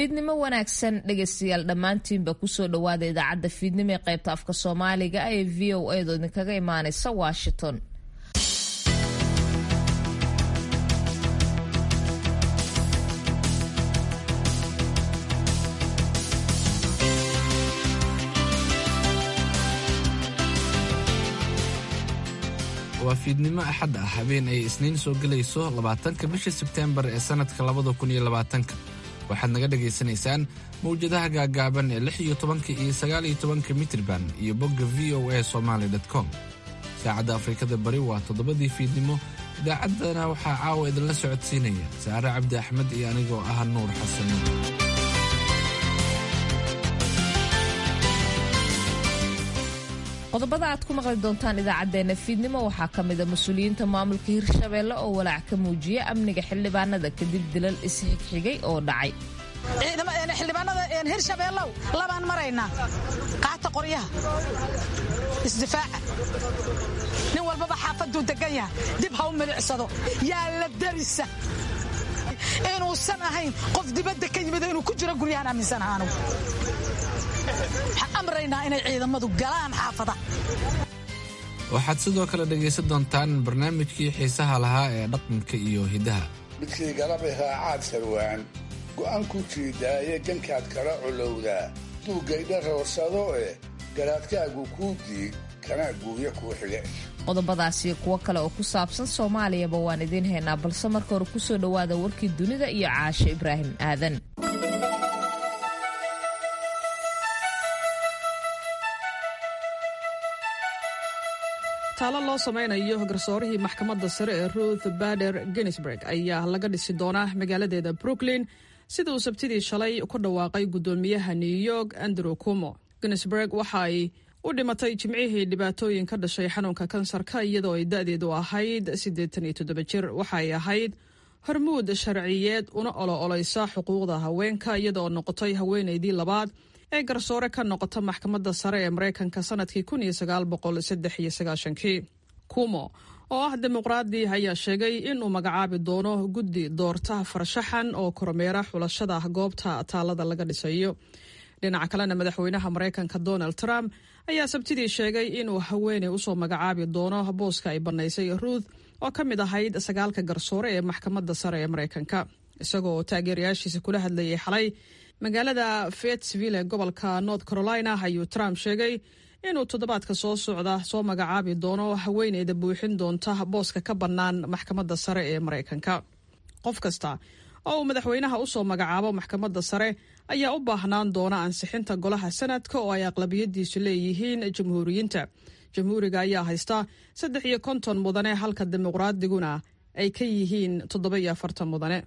fiidnimo wanaagsan dhegaystayaal dhammaantiinba kusoo dhowaada idaacadda fiidnimo ee qaybta afka soomaaliga ee v o edo idinkaga imaaneysa washington waa fiidnimo axad ah habeen ay isniin soo gelayso labaatanka bisha sebteembar ee sannadka labada kun iyo labaatanka waxaad naga dhagaysanaysaan mawjadaha gaagaaban ee lix iyo tobanka iyo sagaal iyo tobanka mitrban iyo bogga v o a somaali com saacadda afrikada bari waa toddobadii fiidnimo idaacaddana waxaa caawa idinla socodsiinaya saare cabdi axmed iyo anigoo ah nuur xasan qodobada aad ku maqli doontaan idaacadeena fiidnimo waxaa ka mida mas-uuliyiinta maamulka hirshabeelle oo walaac ka muujiya amniga xildhibaanada kadib dilal isxigxigay oo dhacay xildhibaanada hirshabeellow labaan maraynaa qaata qoryaha isdifaaca nin walbaba xaafaduu degan yahay dib ha u milicsado yaa la darisa inuusan ahayn qof dibadda ka yimid inuu ku jiro guryahan aaminsanaha anugu waxaan amraynaa inay ciidamadu galaan xaafada waxaad sidoo kale dhegaysan doontaan barnaamijkii xiisaha lahaa ee dhaqanka iyo hiddaha midkii galabay raacaad sarwaan go'an ku jiidaaye gankaad kala colowdaa duuggaydha roorsado eh garaadkaagu kuu diig kana guuya kuu xige qodobadaasiyo kuwo kale oo ku saabsan soomaaliyaba waan idiin haynaa balse marka hore kusoo dhowaada warkii dunida iyo caasho ibraahim aadan taalo loo samaynayo garsoorihii maxkamadda sare ee ruth bader ginsburg ayaa laga dhisi doonaa magaaladeeda brooklyn sida uu sabtidii shalay ku dhawaaqay guddoomiyaha new york andrew cumo ginsburg waxa ay u dhimatay jimcihii dhibaatooyin ka dhashay xanuunka kansarka iyadoo ay da-deedu ahayd siddeetan iyo toddoba jir waxa ay ahayd hormuud sharciyeed una olo oleysa xuquuqda haweenka iyadaoo noqotay haweenaydii labaad ee garsoore ka noqota maxkamadda sare ee maraykanka sanadkii kun iyo sagaal boqol saddex iyo sagaashankii kumo oo ah dimuqraadi ayaa sheegay inuu magacaabi doono guddi doorta farshaxan oo kormeera xulashada goobta taalada laga dhisayo dhinaca kalena madaxweynaha maraykanka donald trump ayaa sabtidii sheegay inuu haweeney usoo magacaabi doono booska ay bannaysay ruuth oo ka mid ahayd sagaalka garsoore ee maxkamadda sare ee maraykanka isagoo taageerayaashiisa kula hadlayay xalay magaalada fayetteville ee gobolka north carolina ayuu trump sheegay inuu toddobaadka soo socda soo magacaabi doono haweeneyda buuxin doonta booska ka bannaan maxkamadda sare ee maraykanka qof kasta oo uu madaxweynaha usoo magacaabo maxkamadda sare ayaa u baahnaan doona ansixinta golaha sanadka oo ay aqlabiyadiisu leeyihiin jamhuuriyiinta jamhuuriga ayaa haysta saddex iyo konton mudane halka dimuqraadiguna ay ka yihiin toddoba iyo afartan mudane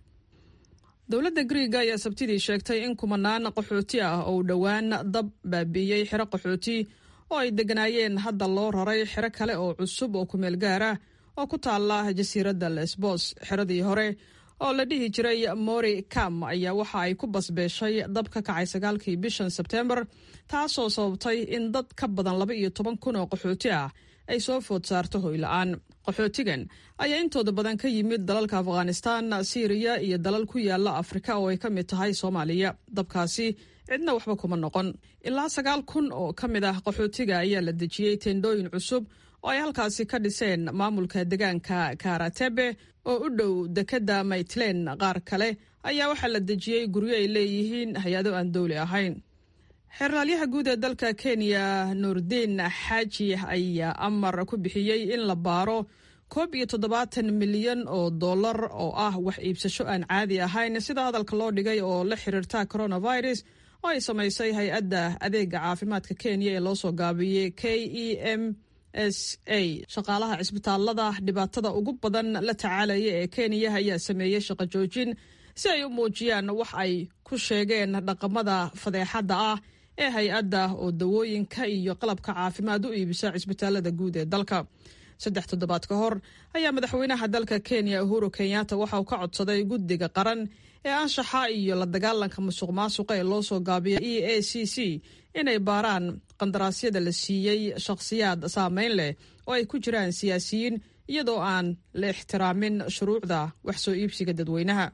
dowladda griiga ayaa sabtidii sheegtay in kumanaan qaxooti ah oo dhowaan dab baabiiyey xero qaxooti oo ay degganaayeen hadda loo raray xero kale oo cusub oo kumeel gaar ah oo ku taala jasiiradda lesbos xeradii hore oo la dhihi jiray mori kam ayaa waxa ay ku basbeeshay dab ka kacay sagaalkii bishan sebteembar taasoo sababtay in dad ka badan laba iyo toban kun oo qaxooti ah ay soo food saarto hoyla-aan qaxootigan ayaa intooda badan ka yimid dalalka afghanistan siiriya iyo dalal ku yaala afrika oo ay ka mid tahay soomaaliya dabkaasi cidna waxba kuma noqon ilaa sagaal kun oo ka mid ah qaxootiga ayaa la dejiyey teendhooyin cusub oo ay halkaasi ka dhiseen maamulka deegaanka karatebe oo u dhow dekedda maytlen qaar kale ayaa waxaa la dejiyey guryo ay leeyihiin hay-ado aan dowli ahayn xeerlaalyaha guud ee dalka kenya nuurdiin xaaji ayaa amar ku bixiyey in la baaro koob iyo toddobaatan milyan oo dollar oo ah wax iibsasho aan caadi ahayn sida hadalka loo dhigay oo la xiriirta coronavirus oo ay samaysay hay-adda adeega caafimaadka kenya ee loo soo gaabiyey k e m s a shaqaalaha cisbitaalada dhibaatada ugu badan la tacaalaya ee kenya ayaa sameeyey shaqo joojin si ay u muujiyaan wax ay ku sheegeen dhaqamada fadeexadda ah ee hay-adda oo dawooyinka iyo qalabka caafimaad u iibisa cisbitaalada guud ee dalka saddex toddobaad ka hor ayaa madaxweynaha dalka kenya uhuru kenyatta waxa uu ka codsaday guddiga qaran ee anshaxa iyo la dagaalanka musuq maasuqa ee loo soo gaabiya e a c c inay baaraan qandaraasyada la siiyey shakhsiyaad saameyn leh oo ay ku jiraan siyaasiyiin iyadoo aan la ixtiraamin shuruucda wax soo iibsiga dadweynaha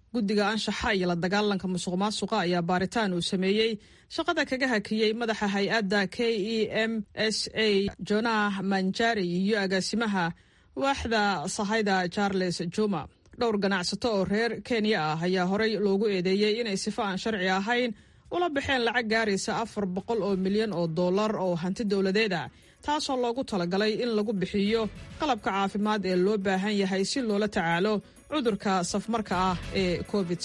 guddiga anshaxa iyo la dagaalanka musuq maasuqa ayaa baaritaan uu sameeyey shaqada kaga hakiyey madaxa hay-adda k e m s a jonah manjari iyo agaasimaha waaxda sahayda charles juma dhowr ganacsato oo reer kenya ah ayaa horey loogu eedeeyey inay sifo aan sharci ahayn ula baxeen lacag gaaraysa afar boqol oo milyan oo dollar oo hanti dowladeed ah taasoo loogu talagalay in lagu bixiyo qalabka caafimaad ee loo baahan yahay si loola tacaalo cudurka safmarka ah ee covid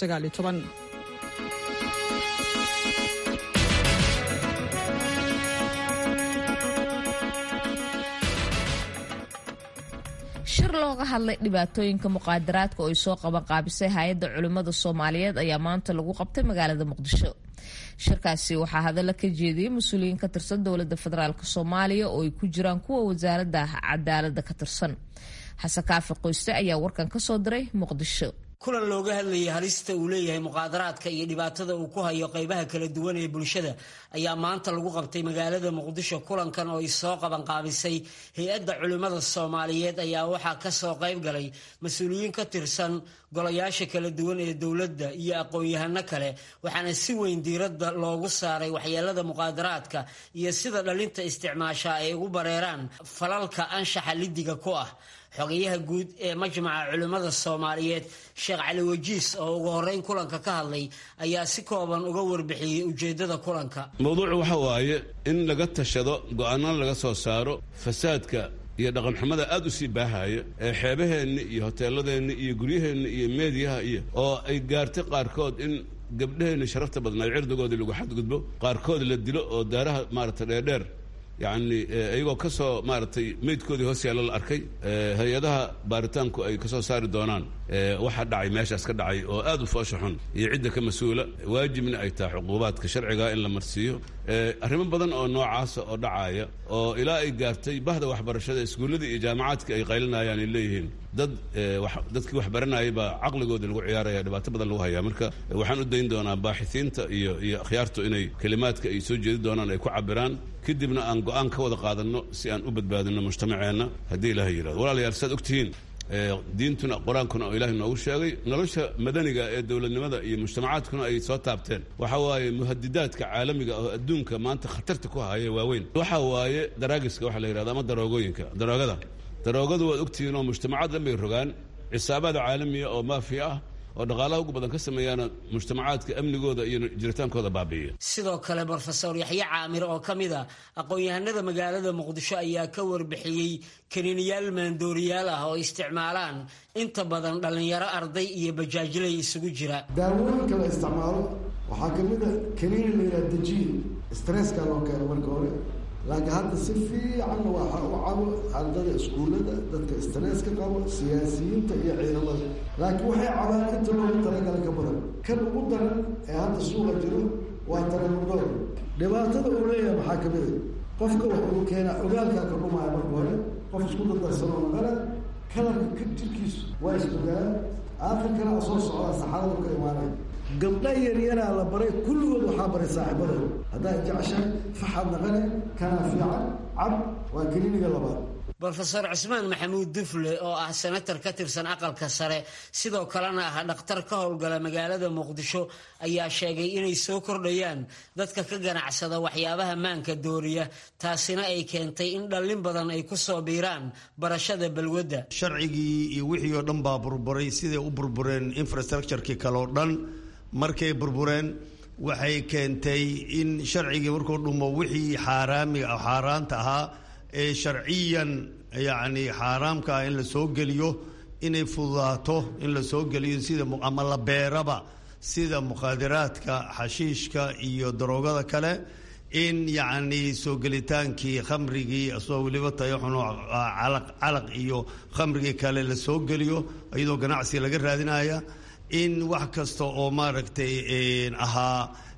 shir looga hadlay dhibaatooyinka muqaadaraadka oo ay soo qaban qaabisay hay-adda culimmada soomaaliyeed ayaa maanta lagu qabtay magaalada muqdisho shirkaasi waxaa hadalla ka jeediyey mas-uuliyiin ka tirsan dowladda federaalk soomaaliya oo ay ku jiraan kuwa wasaaradda cadaaladda ka tirsan xasan kaafi qoyste ayaa warkan ka soo diray muqdisho kulan looga hadlayay halista uu leeyahay muqaadaraadka iyo dhibaatada uu ku hayo qaybaha kala duwan ee bulshada ayaa maanta lagu qabtay magaalada muqdisho kulankan oo ay soo qaban qaabisay hay-adda culimmada soomaaliyeed ayaa waxaa ka soo qayb galay mas-uuliyiin ka tirsan golayaasha kala duwan ee dowladda iyo aqoon-yahano kale waxaana si weyn diiradda loogu saaray waxyeelada muqaadaraadka iyo sida dhalinta isticmaasha ay ugu bareeraan falalka anshaxa lidiga ku ah xogayaha guud ee majmaca culimmada soomaaliyeed sheekh cali wajiis oo ugu horreyn kulanka ka hadlay ayaa si kooban uga warbixiyey ujeeddada kulanka mawduucu waxa waaye in laga tashado go-aanana laga soo saaro fasaadka iyo dhaqanxumada aad u sii baahaya ee xeebaheenna iyo hoteeladeenna iyo guryaheenna iyo meediyaha iyo oo ay gaartay qaarkood in gabdhaheenna sharafta badnaa cirdigoodii lagu xadgudbo qaarkood la dilo oo daaraha maarata dheerdheer yacni iyagoo ka soo maaragtay meydkoodii hoos yaalla la arkay hay-adaha baaritaanku ay ka soo saari doonaan waxa dhacay meeshaas ka dhacay oo aad u foosha xun iyo cidda ka mas-uula waajibna ay tahay cuquubaadka sharciga in la marsiiyo arrimo badan oo noocaasa oo dhacaya oo ilaa ay gaartay bahda waxbarashada iskuulladii iyo jaamacaadka ay qaylinayaan ay leeyihiin dad dadkii wax baranayay baa caqligoodii lagu ciyaaraya dhibaato badan lagu hayaa marka waxaan u dayn doonaa baaxisiinta iyo iyo akhyaartu inay kelimaadka ay soo jeedi doonaan ay ku cabiraan kadibna aan go-aan ka wada qaadanno si aan u badbaadino mujtamaceenna haddii ilaahay yidhahdo walaalayaal saad ogtihiin diintuna qur-aankuna oo ilaahay noogu sheegay nolosha madaniga ee dowladnimada iyo mujtamacaadkuna ay soo taabteen waxa waaye muhadidaadka caalamiga oo adduunka maanta khatarta ku haya waaweyn waxa waaye daraagiska waxa la yidhahdo ama daroogooyinka daroogada daroogadu waad ogtihiin oo mujtamacaad dhan bay rogaan cisaabaad caalamiya oo maafiya ah oo dhaqaalaha ugu badan ka sameeyaana mujtamacaadka amnigooda iyo jiritaankooda baabi'iya sidoo kale brofesor yaxye caamir oo ka mid a aqoon-yahanada magaalada muqdisho ayaa ka warbixiyey kaniiniyaal maandooriyaal ah oo isticmaalaan inta badan dhallinyaro arday iyo bajaajilay isugu jira daawooyinka la isticmaalo waxaa ka mid a kaniini la yidhaha dajiin stresska loo keeno marka hore laakiin hadda si fiicanna waxa u cabo ardada iskuullada dadka stresska qabo siyaasiyiinta iyo ciidamada laakiin waxay cabaan inta loogu talagala ka badan kan ugu daran ee hadda suuqa jiro waa taremudoor dhibaatada uu leeyahay maxaa ka mid a qofka wax uu keenaa ogaalkaa ka dhumaya marka hore qof isku dardarsano maqala kalarka ka jirkiisu waa isbedelaan aakhirkana soo socdaa saxaradu ka imaanaya gabdha yaryaraa la baray kulligood waxaa baray saaxiibadooda haddaad jeceshahay faxad naqane kanaa fiican cab waa keliniga labaad brofesor cismaan maxamuud dufle oo ah senatar ka tirsan aqalka sare sidoo kalena ah dhakhtar ka howlgala magaalada muqdisho ayaa sheegay inay soo kordhayaan dadka ka ganacsada waxyaabaha maanka dooriya taasina ay keentay in dhallin badan ay ku soo biiraan barashada balwadda sharcigii iyo wixii oo dhan baa burburay siday u burbureen infrastructurekii kale oo dhan markay burbureen waxay keentay in sharcigii markuu dhumo wixii xaaraamiga xaaraanta ahaa ee sharciyan yacni xaaraamka ah in la soo geliyo inay fududaato in la soo geliyo sida ama la beeraba sida mukhaadiraadka xashiishka iyo daroogada kale in yacni soo gelitaankii khamrigii asoo weliba tayo xuno calaq calaq iyo khamrigii kale la soo geliyo iyadoo ganacsi laga raadinaya in wax kasta oo maaragtay ahaa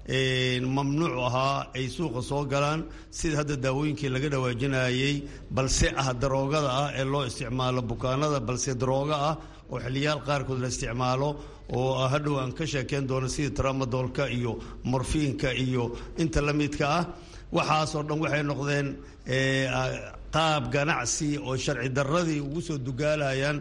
mamnuuc ahaa ay suuqa soo galaan sida hadda daawooyinkii laga dhawaajinayey balse ah daroogada ah ee loo isticmaalo bukaanada balse darooga ah oo xiliyaal qaarkood la isticmaalo oo hadhow aan ka sheekeyn doono sida tramadoolka iyo morfiinka iyo inta la midka ah waxaasoo dhan waxay noqdeen qaab ganacsi oo sharci darradii ugu soo dugaalayaan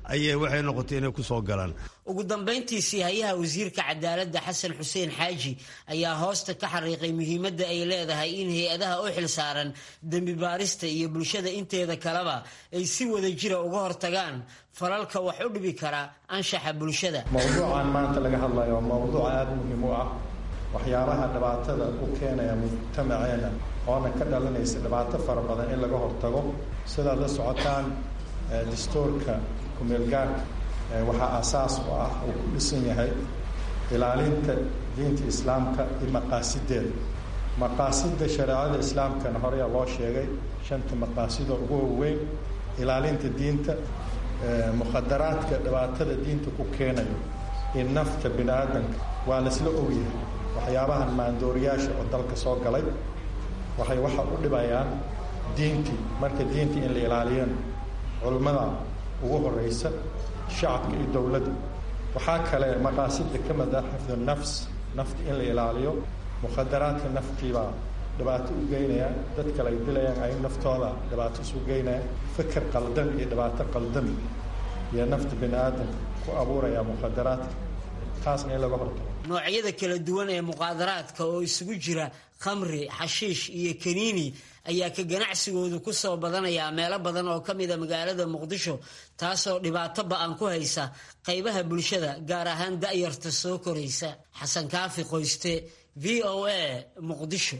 ayay waxay noqotay inay ku soo galaan ugu dambayntiisii hayaha wasiirka cadaaladda xasan xuseen xaaji ayaa hoosta ka xariiqay muhiimadda ay leedahay in hay-adaha u xil saaran dembi baarista iyo bulshada inteeda kaleba ay si wada jira uga hortagaan falalka wax u dhibi kara anshaxa bulshada mowduucan maanta laga hadlayo waa mowduuc aada muhiim u ah waxyaabaha dhibaatada u keenaya mujtamaceena oona ka dhalanaysa dhibaato fara badan in laga hortago sidaad la socotaan dastuurka kumeelgaarka waxaa aasaas u ah uu ku dhisan yahay ilaalinta diinta islaamka iyo maqaasideeda maqaasida shareecada islaamkana horeyaa loo sheegay shanta maqaasido ugu waaweyn ilaalinta diinta mukhadaraadka dhibaatada diinta ku keenayo iyo nafta bini aadamka waa laisla ogyahay waxyaabahan maandooriyaasha oo dalka soo galay waxay waxa u dhibayaan diintii marka diintii in la ilaaliyana culimmada ugu horeysa shacabka iyo dowladda waxaa kale maqaasida ka mid ah xifdu nafs nafta in la ilaaliyo mukhadaraadka naftiibaa dhibaato u geynaya dad kale ay dilayaan ay naftooda dhibaato isu geynayaan fikir qaldan iyo dhibaato qaldan iyo nafta bini aadamka ku abuuraya mukhadaraadka taasna in laga hortago noocyada kala duwan ee muqaadaraadka oo isugu jira khamri xashiish iyo kaniini ayaa ka ganacsigoodu ku soo badanayaa meelo badan oo ka mida magaalada muqdisho taasoo dhibaato ba-an ku haysa qaybaha bulshada gaar ahaan da'yarta soo koraysa xasan kaafi qoyste v o a muqdisho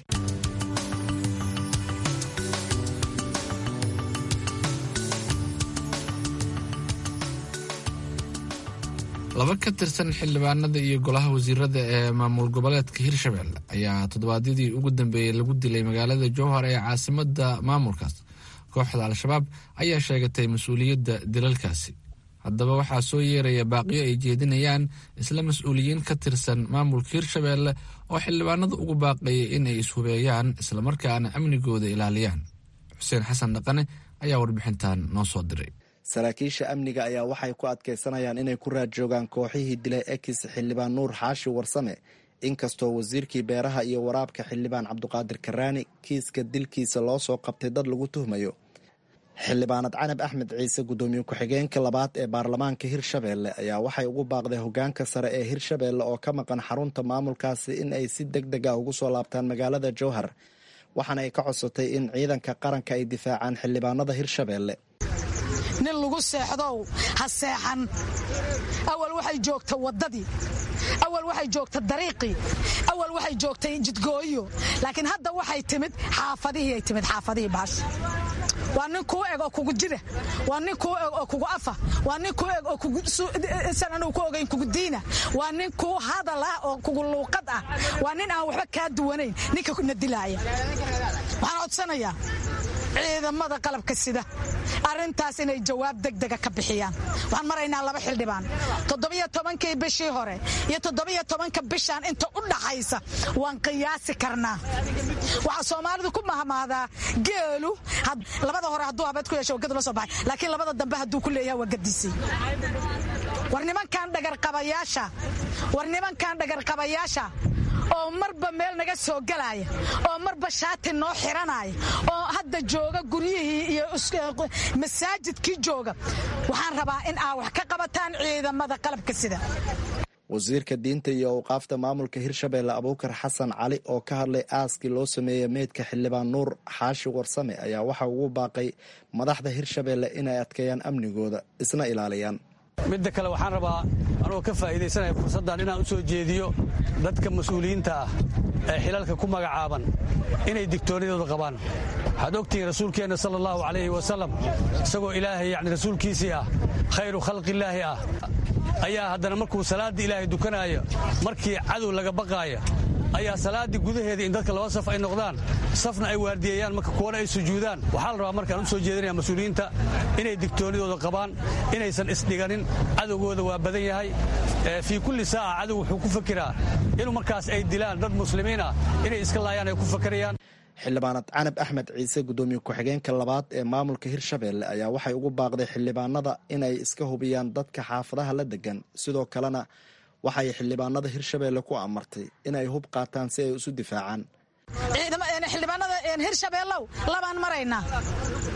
laba ka tirsan xildhibaanada iyo golaha wasiirada ee maamul goboleedka hirshabelle ayaa toddobaadyadii ugu dambeeyey lagu dilay magaalada jowhar ee caasimada maamulkaas kooxda al-shabaab ayaa sheegatay mas-uuliyadda dilalkaasi haddaba waxaa soo yeeraya baaqiyo ay jeedinayaan isla mas-uuliyiin ka tirsan maamulka hirshabelle oo xildhibaanada ugu baaqayay in ay ishubeeyaan islamarkaana amnigooda ilaaliyaan xuseen xasan dhaqane ayaa warbixintan noo soo diray saraakiisha amniga ayaa waxay ku adkaysanayaan inay ku raadjoogaan kooxihii dilay ekis xildhibaan nuur xaashi warsame inkastoo wasiirkii beeraha iyo waraabka xildhibaan cabduqaadir karaani kiiska dilkiisa loo soo qabtay dad lagu tuhmayo xildhibaanad canab axmed ciise guddoomiye ku-xigeenka labaad ee baarlamaanka hirshabeelle ayaa waxay ugu baaqday hogaanka sare ee hirshabeelle oo ka maqan xarunta maamulkaasi in ay si deg deg a ugu soo laabtaan magaalada jowhar waxaana ay ka codsatay in ciidanka qaranka ay difaacaan xildhibaanada hirshabeelle nin lagu seexdow ha seexan awal waxay joogta waddadii awal waxay joogta dariiqii awal waxay joogtay jidgooyo laakiin hadda waxay timid xaafadihii ay timid xaafadihii baash waa nin kuu eg oo kugu jira waa nin kuu eg oo kugu afa waa nin kuu eg oo kugusan anuu ku ogayn kugu diina waa nin kuu hadal ah oo kugu luuqad ah waa nin aan waxba kaa duwanayn ninka na dilaaya waxaan codsanayaa ciidamada qalabka sida arrintaas inay jawaab degdega ka bixiyaan waxaan maraynaa laba xildhibaan toddobiyo tobankii bishii hore iyo toddobiyo tobanka bishaan inta u dhaxaysa waan qiyaasi karnaa waxaa soomaalidu ku mahmahdaa geelu labada hore hadduu habeed ku yeesho wagadu la soo baxay laakiin labada dambe hadduu ku leeyahay waa gadisay war nimankan dhagarqabayaasha war nimankan dhagarqabayaasha oo marba meel naga soo galaya oo marba shaati noo xiranaya oo hadda jooga guryihii iyo masaajidkii jooga waxaan rabaa in aa wax ka qabataan ciidamada qalabka sida wasiirka diinta iyo awqaafta maamulka hirshabeelle abuukar xasan cali oo ka hadlay aaskii loo sameeyey meydka xildhibaan nuur xaashi warsame ayaa waxa ugu baaqay madaxda hirshabeelle inay adkeeyaan amnigooda isna ilaaliyaan midda kale waxaan rabaa anugoo ka faa'iidaysanaya fursaddan inaan u soo jeediyo dadka mas-uuliyiinta ah ee xilalka ku magacaaban inay digtoonidooda qabaan waxaad ogtihiin rasuulkeenna sala allahu calayhi wasalam isagoo ilaahay yacni rasuulkiisii ah khayru khalqillaahi ah ayaa haddana markuu salaaddii ilaahay dukanaayo markii cadow laga baqaaya ayaa salaaddii gudaheeda in dadka laba saf ay noqdaan safna ay waardiyeeyaan marka kuwana ay sujuudaan waxaa la rabaa markaan u soo jeedinaya mas-uuliyiinta inay digtoonidooda qabaan inaysan isdhiganin cadowgooda waa badan yahay fii kulli saaca cadow wuxuu ku fakiraa inuu markaas ay dilaan dad muslimiin ah inay iska laayaan ay ku fakarayaan xildhibaanad canab axmed ciise guddoomiye ku-xigeenka labaad ee maamulka hirshabeelle ayaa waxay ugu baaqday xildhibaanada inay iska hubiyaan dadka xaafadaha la degan sidoo kalena waxay xildhibaanada hirshabeelle ku amartay inay hub qaataan si ay isu difaacaan xildhibaanada hirshabeellow labaan maraynaa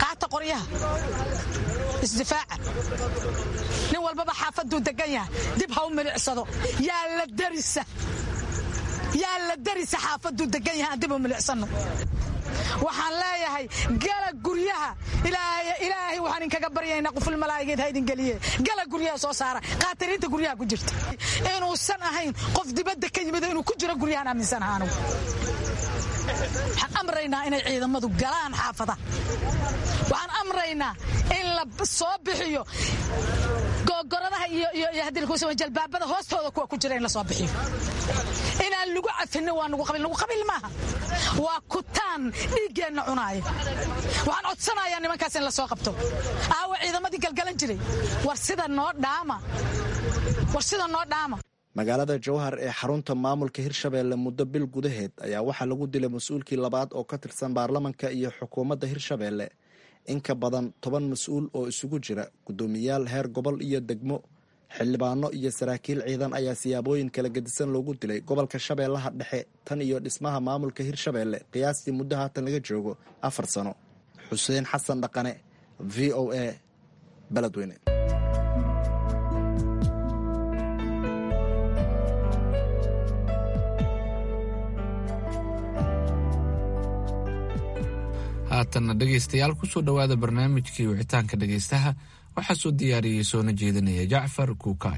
qaata qoryaha isdifaaca nin walbaba xaafaduu degan yahay dib ha u milicsado yaa la darisa yaa la darisa xaafaduu degan yahay aan dib u milicsano waxaan leeyahay gala guryaha ilaahay waxaan inkaga baryaynaa quful malaa'igeed ha idin geliye gala guryaha soo saara qaatiriinta guryaha ku jirta inuusan ahayn qof dibadda ka yimid inuu ku jiro guryahan aaminsanaha anugu waxaan amraynaa inay ciidamadu galaan xaafada waxaan amraynaa in la soo bixiyo googoradaha iyo jalbaabada hoostooda kuwa ku jira in la soo bixiyo inaan lagu cafinin waa nugu qabil nugu qabil maaha waa kutaan dhiiggeenna cunaaya waxaan codsanayaa nimankaas in la soo qabto aawa ciidamadii galgalan jiray war sida noo dhaama war sida noo dhaama magaalada jowhar ee xarunta maamulka hirshabeelle muddo bil gudaheed ayaa waxaa lagu dilay mas-uulkii labaad oo ka tirsan baarlamanka iyo xukuumadda hirshabeelle in ka badan toban mas-uul oo isugu jira guddoomiyaal heer gobol iyo degmo xildhibaano iyo saraakiil ciidan ayaa siyaabooyin kala gedisan loogu dilay gobolka shabeellaha dhexe tan iyo dhismaha maamulka hirshabeelle qiyaastii muddo haatan laga joogo afar sano xuseen xasan dhaqane v o a beledweyne haatanna dhegaystayaal kusoo dhowaada barnaamijkii wicitaanka dhegaystaha waxaa soo diyaariyey soona jeedinaya jacfar kuukaay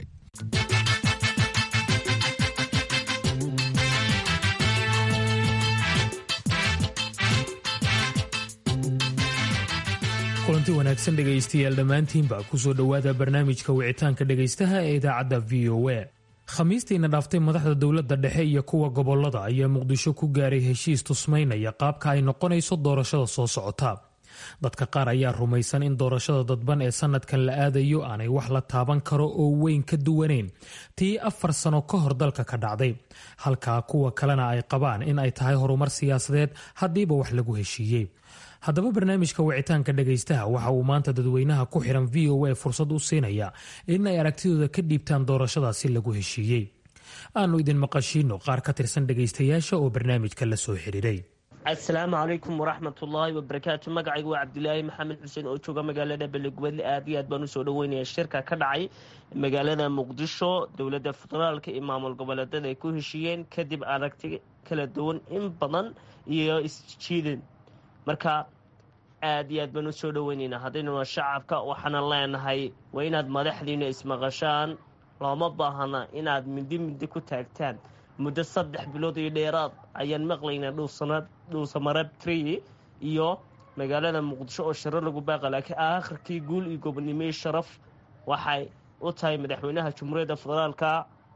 kulanti wanaagsan dhegaystayaal dhammaantiinba kusoo dhowaada barnaamijka wicitaanka dhegaystaha ee idaacadda v o a khamiistiina dhaaftay madaxda dowladda dhexe iyo kuwa gobolada ayaa muqdisho ku gaaray heshiis tusmaynaya qaabka ay noqonayso doorashada soo socota dadka qaar ayaa rumaysan in doorashada dadban ee sanadkan la aadayo aanay wax la taaban karo oo weyn ka duwaneyn tii afar sano ka hor dalka ka dhacday halka kuwa kalena ay qabaan in ay tahay horumar siyaasadeed haddiiba wax lagu heshiiyey haddaba barnaamijka wicitaanka dhegaystaha waxa uu maanta dadweynaha ku xiran v o a fursad u siinaya in ay aragtidooda ka dhiibtaan doorashadaasi lagu heshiiyey aanu idin maqashiino qaar ka tirsan dhegaystayaasha oo barnaamijka la soo xiriiray asalaamu calaykum waraxmatullaahi wabarakaatu magacaygu waa cabdilaahi maxamed xuseen oo jooga magaalada belegubadle aad iyo aad baan usoo dhaweynaya shirka ka dhacay magaalada muqdisho dowladda federaalka iyo maamul goboleedada ay ku heshiiyeen kadib aragti kala duwan in badan iyo isjiidan marka aad iyo aad baan usoo dhaweyneynaa haddaynuna shacabka waxaana leenahay waa inaad madaxdiina ismaqashaan looma baahana inaad mindi mindi ku taagtaan muddo saddex bilood iyo dheeraad ayaan maqlaynaa dhuusamarab tree iyo magaalada muqdisho oo shiro lagu baaqa laakiin aakhirkii guul iyo gobonimey sharaf waxay u tahay madaxweynaha jumhuuriyadda federaalka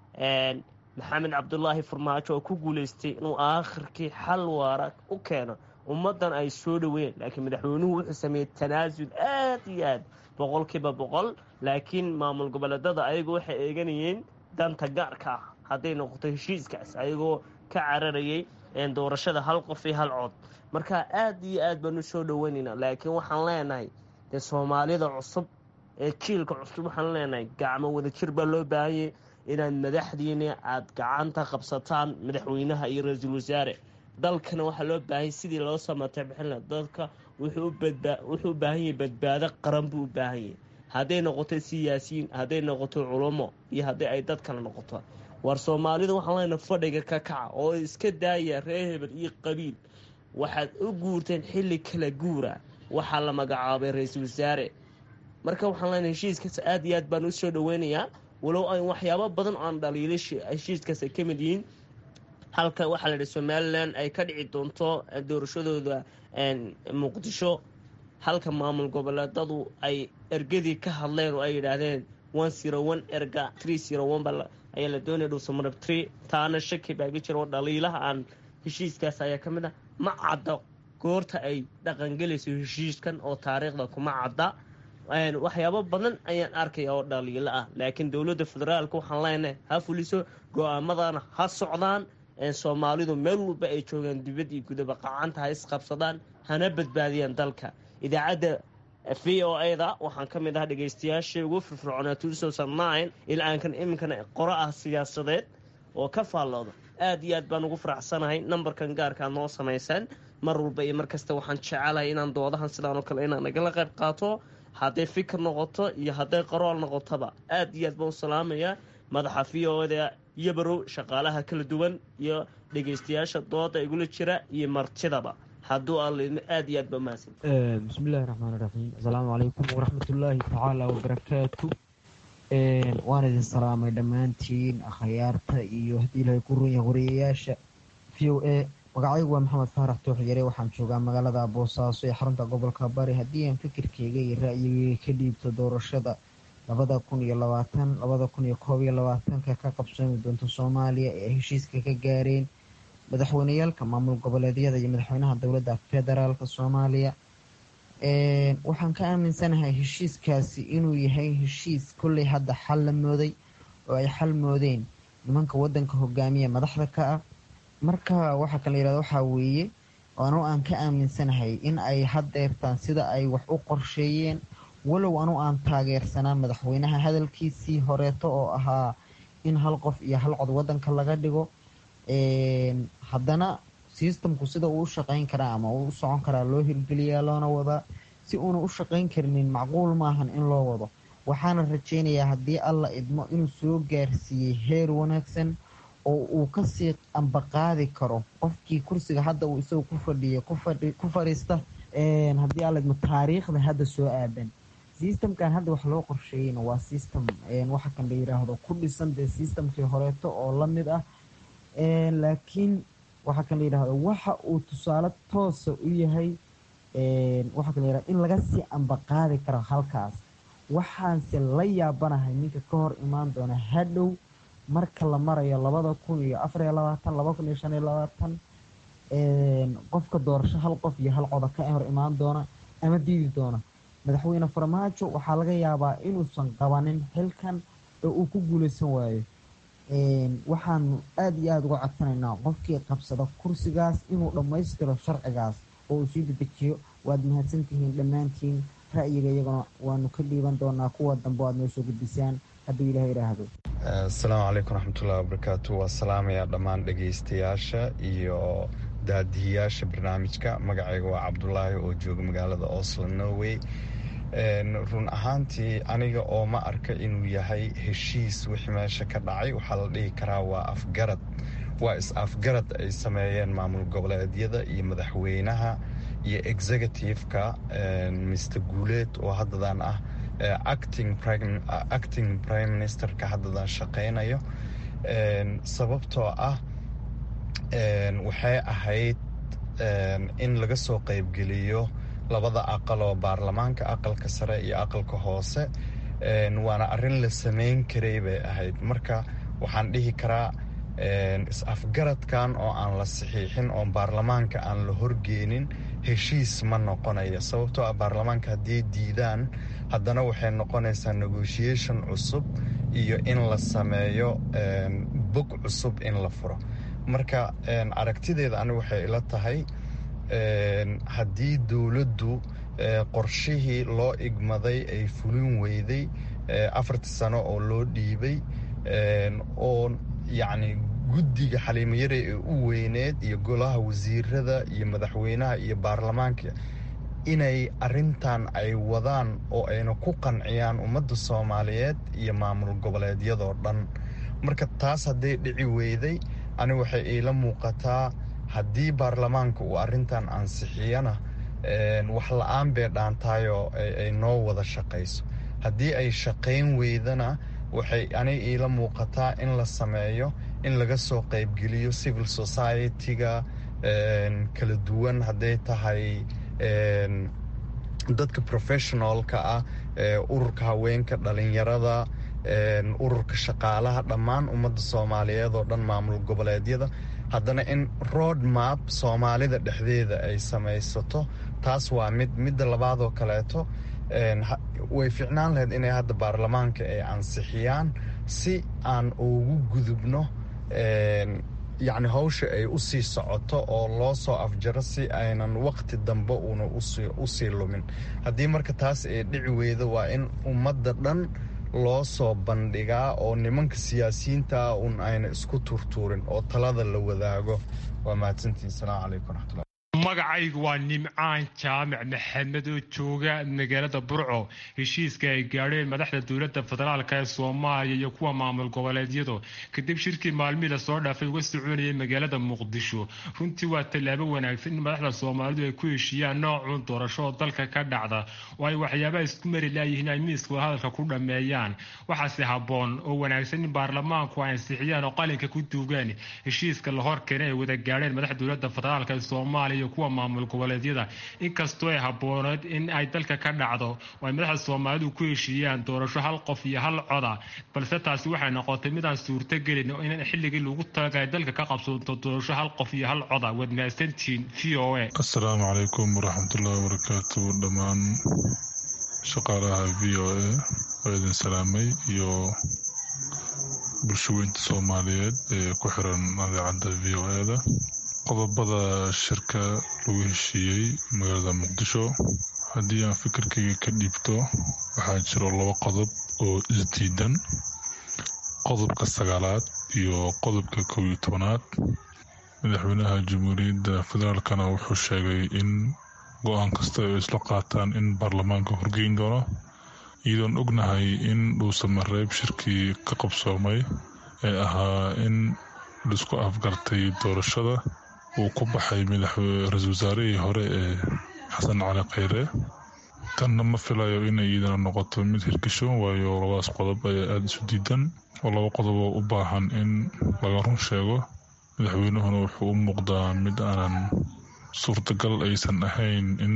maxamed cabdulaahi farmaajo oo ku guuleystay inuu aakhirkii xal waara u keeno ummaddan ay soo dhaweeyeen laakiin madaxweynuhu wuxuu sameeyey tanaasul aad iyo aad boqolkiiba boqol laakiin maamul goboleedada ayagu waxay eeganayeen danta gaarka ah hadday noqoto heshiiskaas ayagoo ka cararayay doorashada hal qof iyo hal cod marka aad iyo aad baan u soo dhaweynaynaa laakiin waxaan leenahay dee soomaalida cusub ee jiilka cusub waxaan leenahay gacmo wadajir baa loo baahanyay inaad madaxdiina aad gacanta qabsataan madaxweynaha iyo ra-iisul wasaare dalkana waxaa loo baahanya sidii loo samatay bixinla dalka wuxuu u baahan yahay badbaado qaran buu u baahan yahay hadday noqoto siyaasiyiin hadday noqoto culamo iyo haddii ay dad kale noqoto war soomaalida waxaan leenahay fadhiga ka kaca oo iska daaya reer hebel iyo qabiil waxaad u guurteen xilli kala guura waxaa la magacaabay ra-iisul wasaare marka waxaan leenahay heshiiskaas aad iyo aad baan u soo dhaweynayaa walow ay waxyaabo badan aan dhaliilay heshiiskaas ay ka mid yihiin halka waxaa la yidhi somalilan ay ka dhici doonto doorashadooda muqdisho halka maamul goboleedadu ay ergadii ka hadleen oo ay yidhaahdeen one zero one erga tree zero one ba ayaa la doonaya dhuusamarab tree taana shaki baa iga jira oo dhaliilaha aan heshiiskaas ayaa ka mid ah ma cadda goorta ay dhaqangelayso heshiiskan oo taariikhda kuma cadda waxyaabo badan ayaan arkaya oo dhaliilo ah laakiin dowladda federaalka waxaan leenahay ha fuliso go-aamadana ha socdaan soomaalidu meel walba ay joogaan dibad iyo gudaba qacanta ha isqabsadaan hana badbaadiyaan dalka idaacadda v o a-da waxaan ka mid ahaa dhegaystayaashii ugu firfircoonaa tuusosannine ilaaankan iminkana qoro ah siyaasadeed oo ka faallooda aad iyo aad baan ugu faraxsanahay nambarkan gaarkaa noo samaysaan mar walba iyo mar kasta waxaan jecelahay inaan doodahan sidaanoo kale inaan nagala qayb qaato hadday fikir noqoto iyo hadday qarool noqotoba aad iyo aad baan u salaamayaa madaxa v o da yabarow shaqaalaha kala duwan iyo dhegeystayaasha dooda igula jira iyo martidaba hadduu alla aad iyo aad ba mahadsan bismillahi raxmaan iraxiim asalaamu calaykum waraxmatullaahi tacaala wabarakaatu waan idin salaamay dhammaantiin akhyaarta iyo haddii ilahay ku run yahay wariyayaasha v o a magacaygu waa maxamed faarax toox yare waxaan joogaa magaalada boosaaso ee xarunta gobolka bari haddii aan fikirkeyga iyo ra'yigeyga ka dhiibto doorashada labada kun iyo labaatan labada kun iyo koob iyo labaatanka ka qabsoomi doonta soomaaliya ee ay heshiiska ka gaareen madaxweyneyaalka maamul goboleedyada iyo madaxweynaha dowladda federaalk soomaaliya waxaan ka aaminsanahay heshiiskaasi inuu yahay heshiis kolley hadda xal la mooday oo ay xal moodeen nimanka wadanka hogaamiya madaxda ka ah marka waxaa kala yirahda waxaa weeye anu aan ka aaminsanahay in ay haddeertaan sida ay wax u qorsheeyeen walow anu aan taageersanaa madaxweynaha hadalkiisii horeeto oo ahaa in hal qof iyo hal cod wadanka laga dhigo haddana sistamku sida uu u shaqeyn karaa ama uu u socon karaa loo hirgeliyaa loona wadaa si uuna u shaqeyn karinin macquul maahan in loo wado waxaana rajeynayaa haddii alla idmo inuu soo gaarsiiyey heer wanaagsan oo uu kasii ambaqaadi karo qofkii kursiga hadda uu isagu ku fadhiya ku fadhiista haddii alla idmo taariikhda hadda soo aadan sistamkan hadda wax loo qorsheeyeyna waa sistem waxa kan la yiraahdo ku dhisan dee sistamkii horeeto oo lamid ah laakiin waxaa kan la yidhahdo waxa uu tusaale toosa u yahay waxaa kan la yihahdo in laga sii ambaqaadi karo halkaas waxaanse la yaabanahay ninka ka hor imaan doona hadhow marka la marayo labada kun iyo afariyo labaatan laba kun iyo shan iyo labaatan qofka doorasho hal qof iyo hal coda ka hor imaan doona ama diidi doona madaxweyne farmaajo waxaa laga yaabaa inuusan qabanin xilkan oo uu ku guuleysan waayo waxaanu aada iyo aada uga codsanaynaa qofkii qabsada kursigaas inuu dhammaystiro sharcigaas oo uu sii dedejiyo waad mahadsantihiin dhammaantiin ra'yiga iyaguna waanu ka dhiiban doonaa kuwa dambe aad noo soo gudbisaan hadduu ilaah idhaahdo asalaamu calaykum raxmatullahi wabarakaatu waa salaamayaa dhammaan dhegaystayaasha iyo daadihiyaasha barnaamijka magacayga waa cabdulaahi oo jooga magaalada oslo norway run ahaantii aniga oo ma arka inuu yahay heshiis wixii meesha ka dhacay waxaa la dhihi karaa waa afgarad waa is-afgarad ay sameeyeen maamul goboleedyada iyo madaxweynaha iyo executive-ka mr guuleed oo haddadan ah acting prime ministerka haddadan shaqaynayo sababtoo ah waxay ahayd in laga soo qaybgeliyo labada aqal oo baarlamaanka aqalka sare iyo aqalka hoose waana arrin la samayn karay bay ahayd marka waxaan dhihi karaa is-afgaradkan oo aan la saxiixin oo baarlamaanka aan la horgeenin heshiis ma noqonayo sababtoo ah baarlamaanka hadday diidaan haddana waxay noqonaysaa negotiation cusub iyo in la sameeyo bog cusub in la furo marka aragtideeda ani waxay ila tahay haddii dowladdu qorshihii loo igmaday ay fulin weyday afartii sano oo loo dhiibay oo yacni guddiga xaliimayare ee u weyneed iyo golaha wasiirada iyo madaxweynaha iyo baarlamaanka inay arintan ay wadaan oo ayna ku qanciyaan ummadda soomaaliyeed iyo maamul goboleedyadoo dhan marka taas hadday dhici weyday ani waxay iila muuqataa haddii baarlamaanka uu arintan ansixiyana wax la-aan bay dhaantaayoo ay noo wada shaqayso haddii ay shaqayn weydana waxay ani iila muuqataa in la sameeyo in laga soo qaybgeliyo civil society-ga kala duwan hadday tahay dadka professionalka ah ururka haweenka dhalinyarada ururka shaqaalaha dhammaan ummadda soomaaliyeed oo dhan maamul goboleedyada haddana in road map soomaalida dhexdeeda ay samaysato taas waa mid midda labaadoo kaleeto way ficnaan lahayd inay hadda baarlamaanka ay ansixiyaan si aan ugu gudubno yacni hawsha ay u sii socoto oo loo soo afjaro si aynan waqti dambe uuna u sii lumin haddii marka taas ay dhici weydo waa in ummadda dhan loo soo bandhigaa oo nimanka siyaasiyiintaa un ayna isku turtuurin oo talada la wadaago waa mahadsantiin salaamu calaykum raxmatullah magacaygu waa nimcaan jaamac maxamed oo jooga magaalada burco heshiiska ay gaadheen madaxda dowladda federaalk ee soomaaliya iyo kuwa maamul goboleedyadu kadib shirkii maalmihii lasoo dhaafay uga soconayay magaalada muqdisho runtii waa tallaabo wanaagsan in madaxda soomaalidu ay ku heshiiyaan noocuun doorasho oo dalka ka dhacda oo ay waxyaabaha isku mari laayihiin ay miiska wadahadalka ku dhammeeyaan waxaase habboon oo wanaagsan in baarlamaanku ay ansixiyaan oo qalinka ku duugaan heshiiska la hor keenay ay wada gaadheen madaxda dowladda federaalk ee soomaaliya iyo kuwa maamul goboleedyada inkastoo ay habbooneed in ay dalka ka dhacdo oo ay madaxda soomaalidu ku heshiiyaan doorasho hal qof iyo hal coda balse taasi waxay noqotay midaan suurtogelin oo in xilligii lagu talagalay dalka ka qabsoonto doorasho hal qof iyo hal coda waad mahadsantihiin v o a asalaamu calaykum waraxmatullahi wabarakaatu dhammaan shaqaalaha v o a oo idin salaamay iyo bulshaweynta soomaaliyeed ee ku xiran idaacadda v o e da qodobada shirka lagu heshiiyey magaalada muqdisho haddii aan fikirkayga ka dhiibto waxaa jiro laba qodob oo isdiidan qodobka sagaalaad iyo qodobka kow iyo tobanaad madaxweynaha jamhuuriyadda federaalkana wuxuu sheegay in go-aan kasta ay isla qaataan in baarlamaanka horgeyn doono iyadoon ognahay in dhuusamareeb shirkii ka qabsoomay ee ahaa in laisku afgartay doorashada uu ku baxay ra-iisul wasaarihii hore ee xasan cali kheyre tanna ma filayo inay iidana noqoto mid hirgasho waayo labadaas qodob ayaa aada isu diidan oo laba qodob oo u baahan in laga run sheego madaxweynuhuna wuxuu u muuqdaa mid aanan suurtagal aysan ahayn in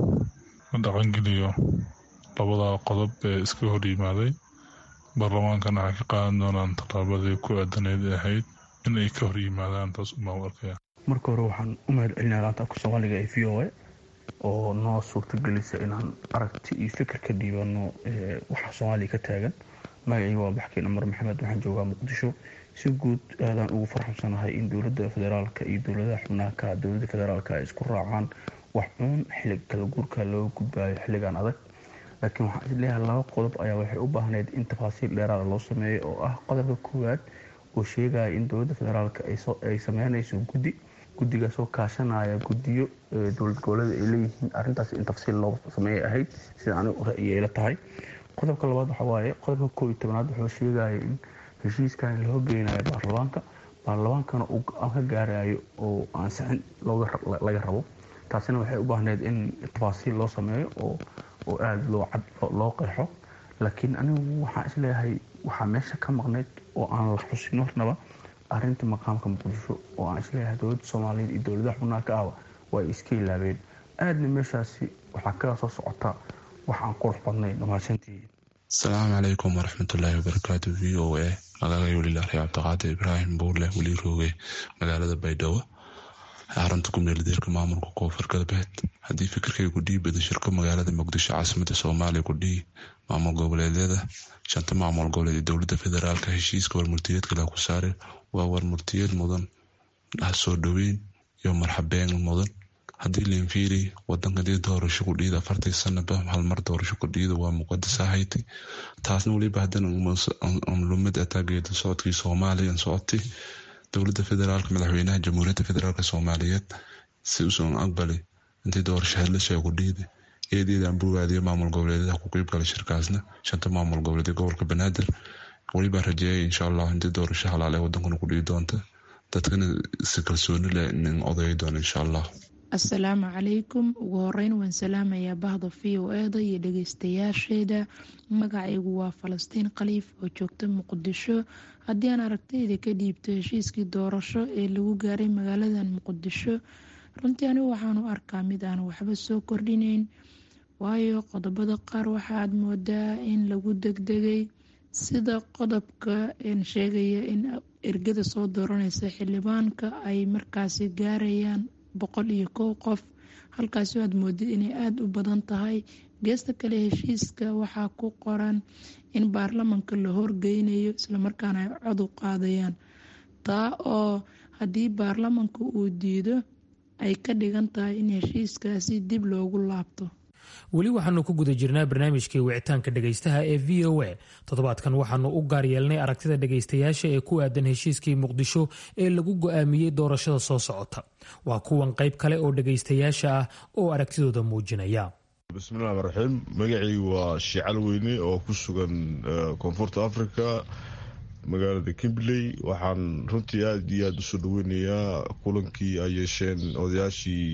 la dhaqangeliyo labada qodob ee iska hor yimaaday baarlamaankana waxay ka qaadan doonaan tallaabadii ku aadaneyd ee ahayd in ay ka hor yimaadaan taas umaa u arkaya marka hore waxaan u mahad celinaya laanta afka soomaaliga ee v o a oo noo suurtagelisa inaan aragti iyo fikir ka dhiibano waxa soomaaliya ka taagan magacayga waa baxkeen amar maxamed waxaan joogaa muqdisho si guud aadaan ugu farxamsanahay in dowladda federaalka iyo dowladaha xubnaaka dowladda federaalka ay isku raacaan wax uun xillig kala guurka looga gudbaayo xilligan adag laakiin waxaan isleeyahay laba qodob ayaa waxay u baahneyd in tafaasiil dheeraada loo sameeyo oo ah qodobka koowaad oo sheegaya in dowladda federaalka ay sameynayso guddi guddigaasoo kaashanaya guddiyo dowlad goboleeda ay leeyihiin arrintaas in tafsiil loo sameeyay ahayd sida anigu ra'yay la tahay qodobka labaad waxa waaye qodobka koob iyo tobanaad wuxuu sheegaya in heshiiskan loo geynayo baarlamaanka baarlamaankana uu go-aan ka gaarayo oo ansixin laga rabo taasina waxay u baahneyd in tafaasiil loo sameeyo oo oo aada loo cad loo qeexo laakiin anigu waxaan isleeyahay waxaa meesha ka maqnayd oo aan la xusin hornaba arrinta maqaamka muqdisho oo aan isleeyahay dowladda soomaaliyeed iyo dowladaha xubnaha ka ahba waa ay iska ilaabeen aadna meeshaasi waxaa kaga soo socota wax aan qurux badnayn mahadsantihiin asalaamu calaykum waraxmatullaahi wabarakaatu v o a magacay welilaarey cabdiqaadir ibraahim buurleh weli rooge magaalada baydhabo xarunta kumeeldeerka maamulka koonfur galbeed haddii fikirkay kudhii badashirka magaalada muqdisho caasimada soomaaliya kudhii maamul goboleedyada shanta maamul goboleed ee dowlada federaalka heshiiska warmurtiyeedka la ku saare waa warmurtiyeed mudan soo dhoweyn iyo marxabeen mudan haddii leenfiiri wadanka dii doorasho kudhiida afartii sanaba halmar doorasho kudhiida waa muqadas ahayti taasna weliba haddana lumid ataageeda socodkii soomaaliya socotay dowlada federaalk madaxweynaha jamhuuriyadda federaalk soomaaliyeed si usan aqbali intii doorasho hadlasha kudhiida eedeedaan buugaadiyo maamul goboleedyada ku qeyb gala shirkaasna shanta maamul goboleed gobolka banaadir welibaa rajeeyay insha allah intii doorasho halaal ee wadankuna kudhii doonta dadkana si kalsooni leh nin odayi doona insha allah asalaamu calaykum ugu horeyn waan salaamayaa bahda v o eda iyo dhageystayaasheeda magacaygu waa falastiin khaliif oo joogta muqdisho haddii aan aragtayda ka dhiibto heshiiskii doorasho ee lagu gaaray magaaladan muqdisho runtii anigu waxaanu arkaa mid aan waxba soo kordhineyn waayo qodobada qaar waxaad moodaa in lagu degdegay sida qodobka sheegaya in ergada soo dooraneysa xildhibaanka ay markaasi gaarayaan boqol iyo kow qof halkaasi aad moodid inay aada u badan tahay geesta kale heshiiska waxaa ku qoran in baarlamanka la horgeynayo islamarkaana ay cod u qaadayaan taa oo haddii baarlamanka uu diido ay ka dhigan tahay in heshiiskaasi dib loogu laabto weli waxaanu ku guda jirnaa barnaamijkii wicitaanka dhegaystaha ee v o a toddobaadkan waxaanu u gaar yeelnay aragtida dhegaystayaasha ee ku aadan heshiiskii muqdisho ee lagu go'aamiyey doorashada soo socota waa kuwan qayb kale oo dhegaystayaasha ah oo aragtidooda muujinaya bismillahi raxiim magacaygu waa shiical weyne oo ku sugan koonfurta africa magaalada kimberley waxaan runtii aada iyo aada usoo dhaweynayaa kulankii ay yeesheen odayaashii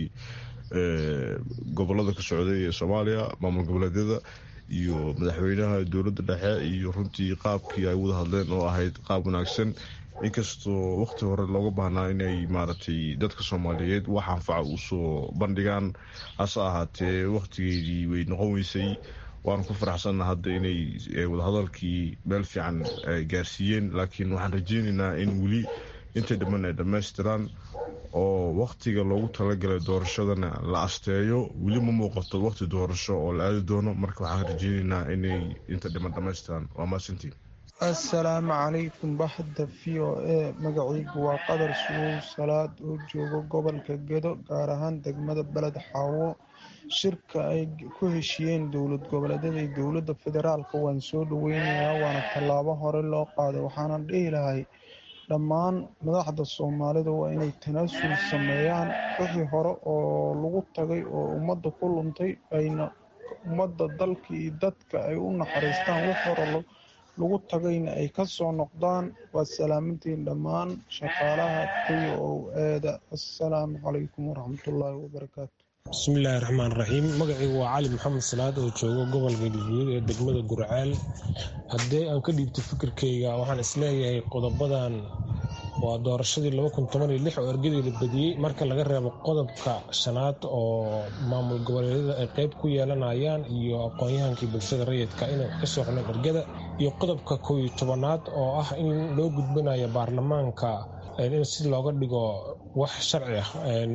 gobolada ka socday ee soomaaliya maamul goboleedyada iyo madaxweynaha dowladda dhexe iyo runtii qaabkii ay wada hadleen oo ahayd qaab wanaagsan inkastoo waqti hore looga baahnaa inay maaragtay dadka soomaaliyeed wax anfaca usoo bandhigaan hase ahaatee waqtigeedii way noqon weysay waanu ku faraxsanna hadda inay wadahadalkii meel fiican gaarsiiyeen laakiin waxaan rajeyneynaa in weli intay dhamman ay dhammaystiraan oo waqtiga loogu talagalay doorashadana la asteeyo weli ma muuqato waqti doorasho oo la aadi doono marka waxaan rajeyneynaa inay inta dhiman dhammaystiraan waa maasantiin assalaamu calaykum baxda v o a magacaygu waa qadar sugow salaad oo joogo gobolka gedo gaar ahaan degmada beled xaawo shirka ay ku heshiyeen dowlad goboleedyada iyo dowladda federaalka waan soo dhaweynayaa waana tallaabo hore loo qaaday waxaanan dhihi lahay dhammaan madaxda soomaalida waa inay tanaasul sameeyaan wixii hore oo lagu tagay oo ummadda ku luntay ayna ummadda dalka iyo dadka ay u naxariistaan wix hore lagu tagayna ay ka soo noqdaan waa salaamantiin dhammaan shaqaalaha kuya oo eeda assalaamu calaykum waraxmatullaahi wabarakaatu bismillaahi raxmaan raxiim magacaygu waa cali maxamed salaad oo joogo gobolka galguduud ee degmada gurceel haddii aan ka dhiibto fikirkayga waxaan isleeyahay qodobadan waa doorashadii oo ergadii la badiyey marka laga reebo qodobka shanaad oo maamul goboleedyada ay qeyb ku yeelanayaan iyo aqoon-yahankii bulshada rayidka inay wax ka soo xuneen ergada iyo qodobka kow iyo tobanaad oo ah in loo gudbinayo baarlamaanka in si looga dhigo wax sharci ah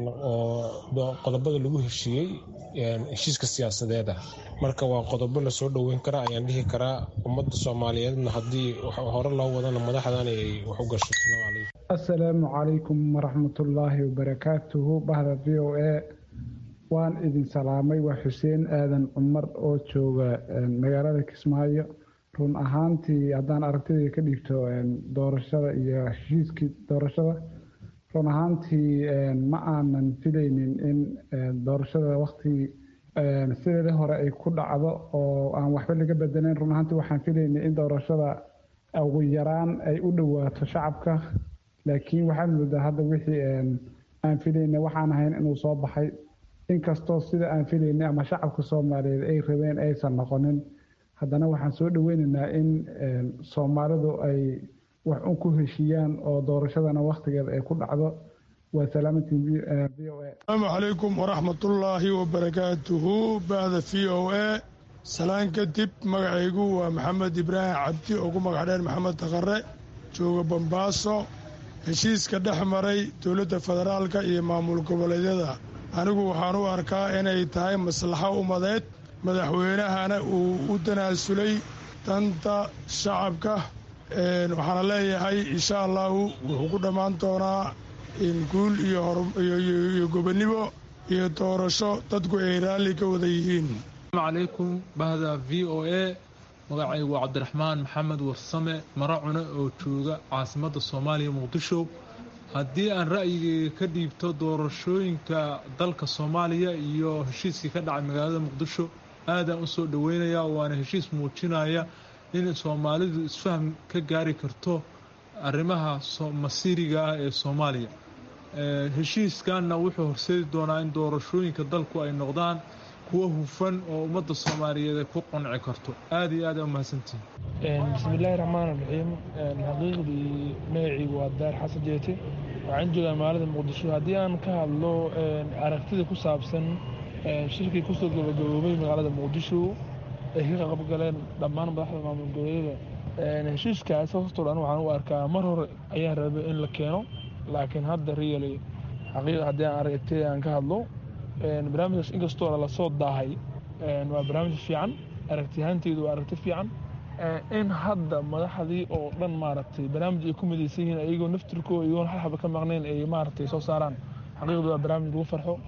oo qodobada lagu heshiiyey heshiiska siyaasadeeda marka waa qodobo lasoo dhoweyn karaa ayaan dhihi karaa ummadda soomaaliyeedna haddii hore loo wadana madaxdan ay wax u gasho assalaamu calaykum waraxmatullaahi wabarakaatuhu bahda v o a waan idin salaamay waa xuseen aadan cumar oo jooga magaalada kismaayo run ahaantii haddaan aragtidii ka dhiibto doorashada iyo heshiiskii doorashada run ahaantii ma aanan filaynin in doorashada waktigii sideedii hore ay ku dhacdo oo aan waxba laga bedelayn run ahaantii waxaan filaynay in doorashada ugu yaraan ay u dhowaato shacabka laakiin waxaad moodaa hadda wixii aan filaynay waxaan ahayn inuu soo baxay inkastoo sida aan filaynay ama shacabka soomaaliyeed ay rabeen aysan noqonin haddana waxaan soo dhaweynaynaa in soomaalidu ay wax un ku heshiiyaan oo doorashadana wakhtigeeda ay ku dhacdo waa salaamantiin v o a asalaamu calaykum waraxmatullaahi wabarakaatuhu bahda v o a salaan kadib magacaygu waa maxamed ibraahim cabdi oo ku magac dheer maxamed takare jooga bambaaso heshiiska dhex maray dowladda federaalka iyo maamul goboleedyada anigu waxaan u arkaa inay tahay maslaxo umadeed madaxweynahana uu u tanaasulay danta shacabka waxaana leeyahay insha allahu wuxuu ku dhammaan doonaa guul iyo gobonnimo iyo doorasho dadku ay raalli ka wada yihiin asalaamu calaykum bahda v o a magacaygu waa cabdiraxmaan maxamed warsame mara cune oo jooga caasimadda soomaaliya muqdisho haddii aan ra'yigeyga ka dhiibto doorashooyinka dalka soomaaliya iyo heshiiskii ka dhacay magaalada muqdisho aadaan u soo dhoweynayaa waana heshiis muujinaya in soomaalidu isfaham ka gaari karto arrimaha masiiriga ah ee soomaaliya heshiiskanna wuxuu horseedi doonaa in doorashooyinka dalku ay noqdaan kuwo hufan oo ummadda soomaaliyeed ay ku qanci karto aada iyo aad aa umahadsantihin bismillaahi raxmaan raxiim xaqiiqdii magacaygu waa daar xasan jeete waxaan joogaa magaalada muqdisho haddii aan ka hadlo aragtida ku saabsan shirkii kusoo gabagaboobay magaalada muqdisho ay ka qabgaleen dhammaan madaxda maamul goboleedyada heshiiskaas hortoo dhan waxaan u arkaa mar hore ayaan rabay in la keeno laakiin hadda really xaqiiqa haddii aan aragtida aan ka hadlo barnaamijkaas inkastoo lasoo daahay waa barnaamij fiican aragtiyahaanteydu waa aragti fiican in hadda madaxdii oo dhan maaragtay barnaamij ay ku midaysan yihiin ayagoo naftirkooda iyagoon hal xaba ka maqnayn ay maaragtay soo saaraan xaqiiqdu waa barnaamij lagu farxo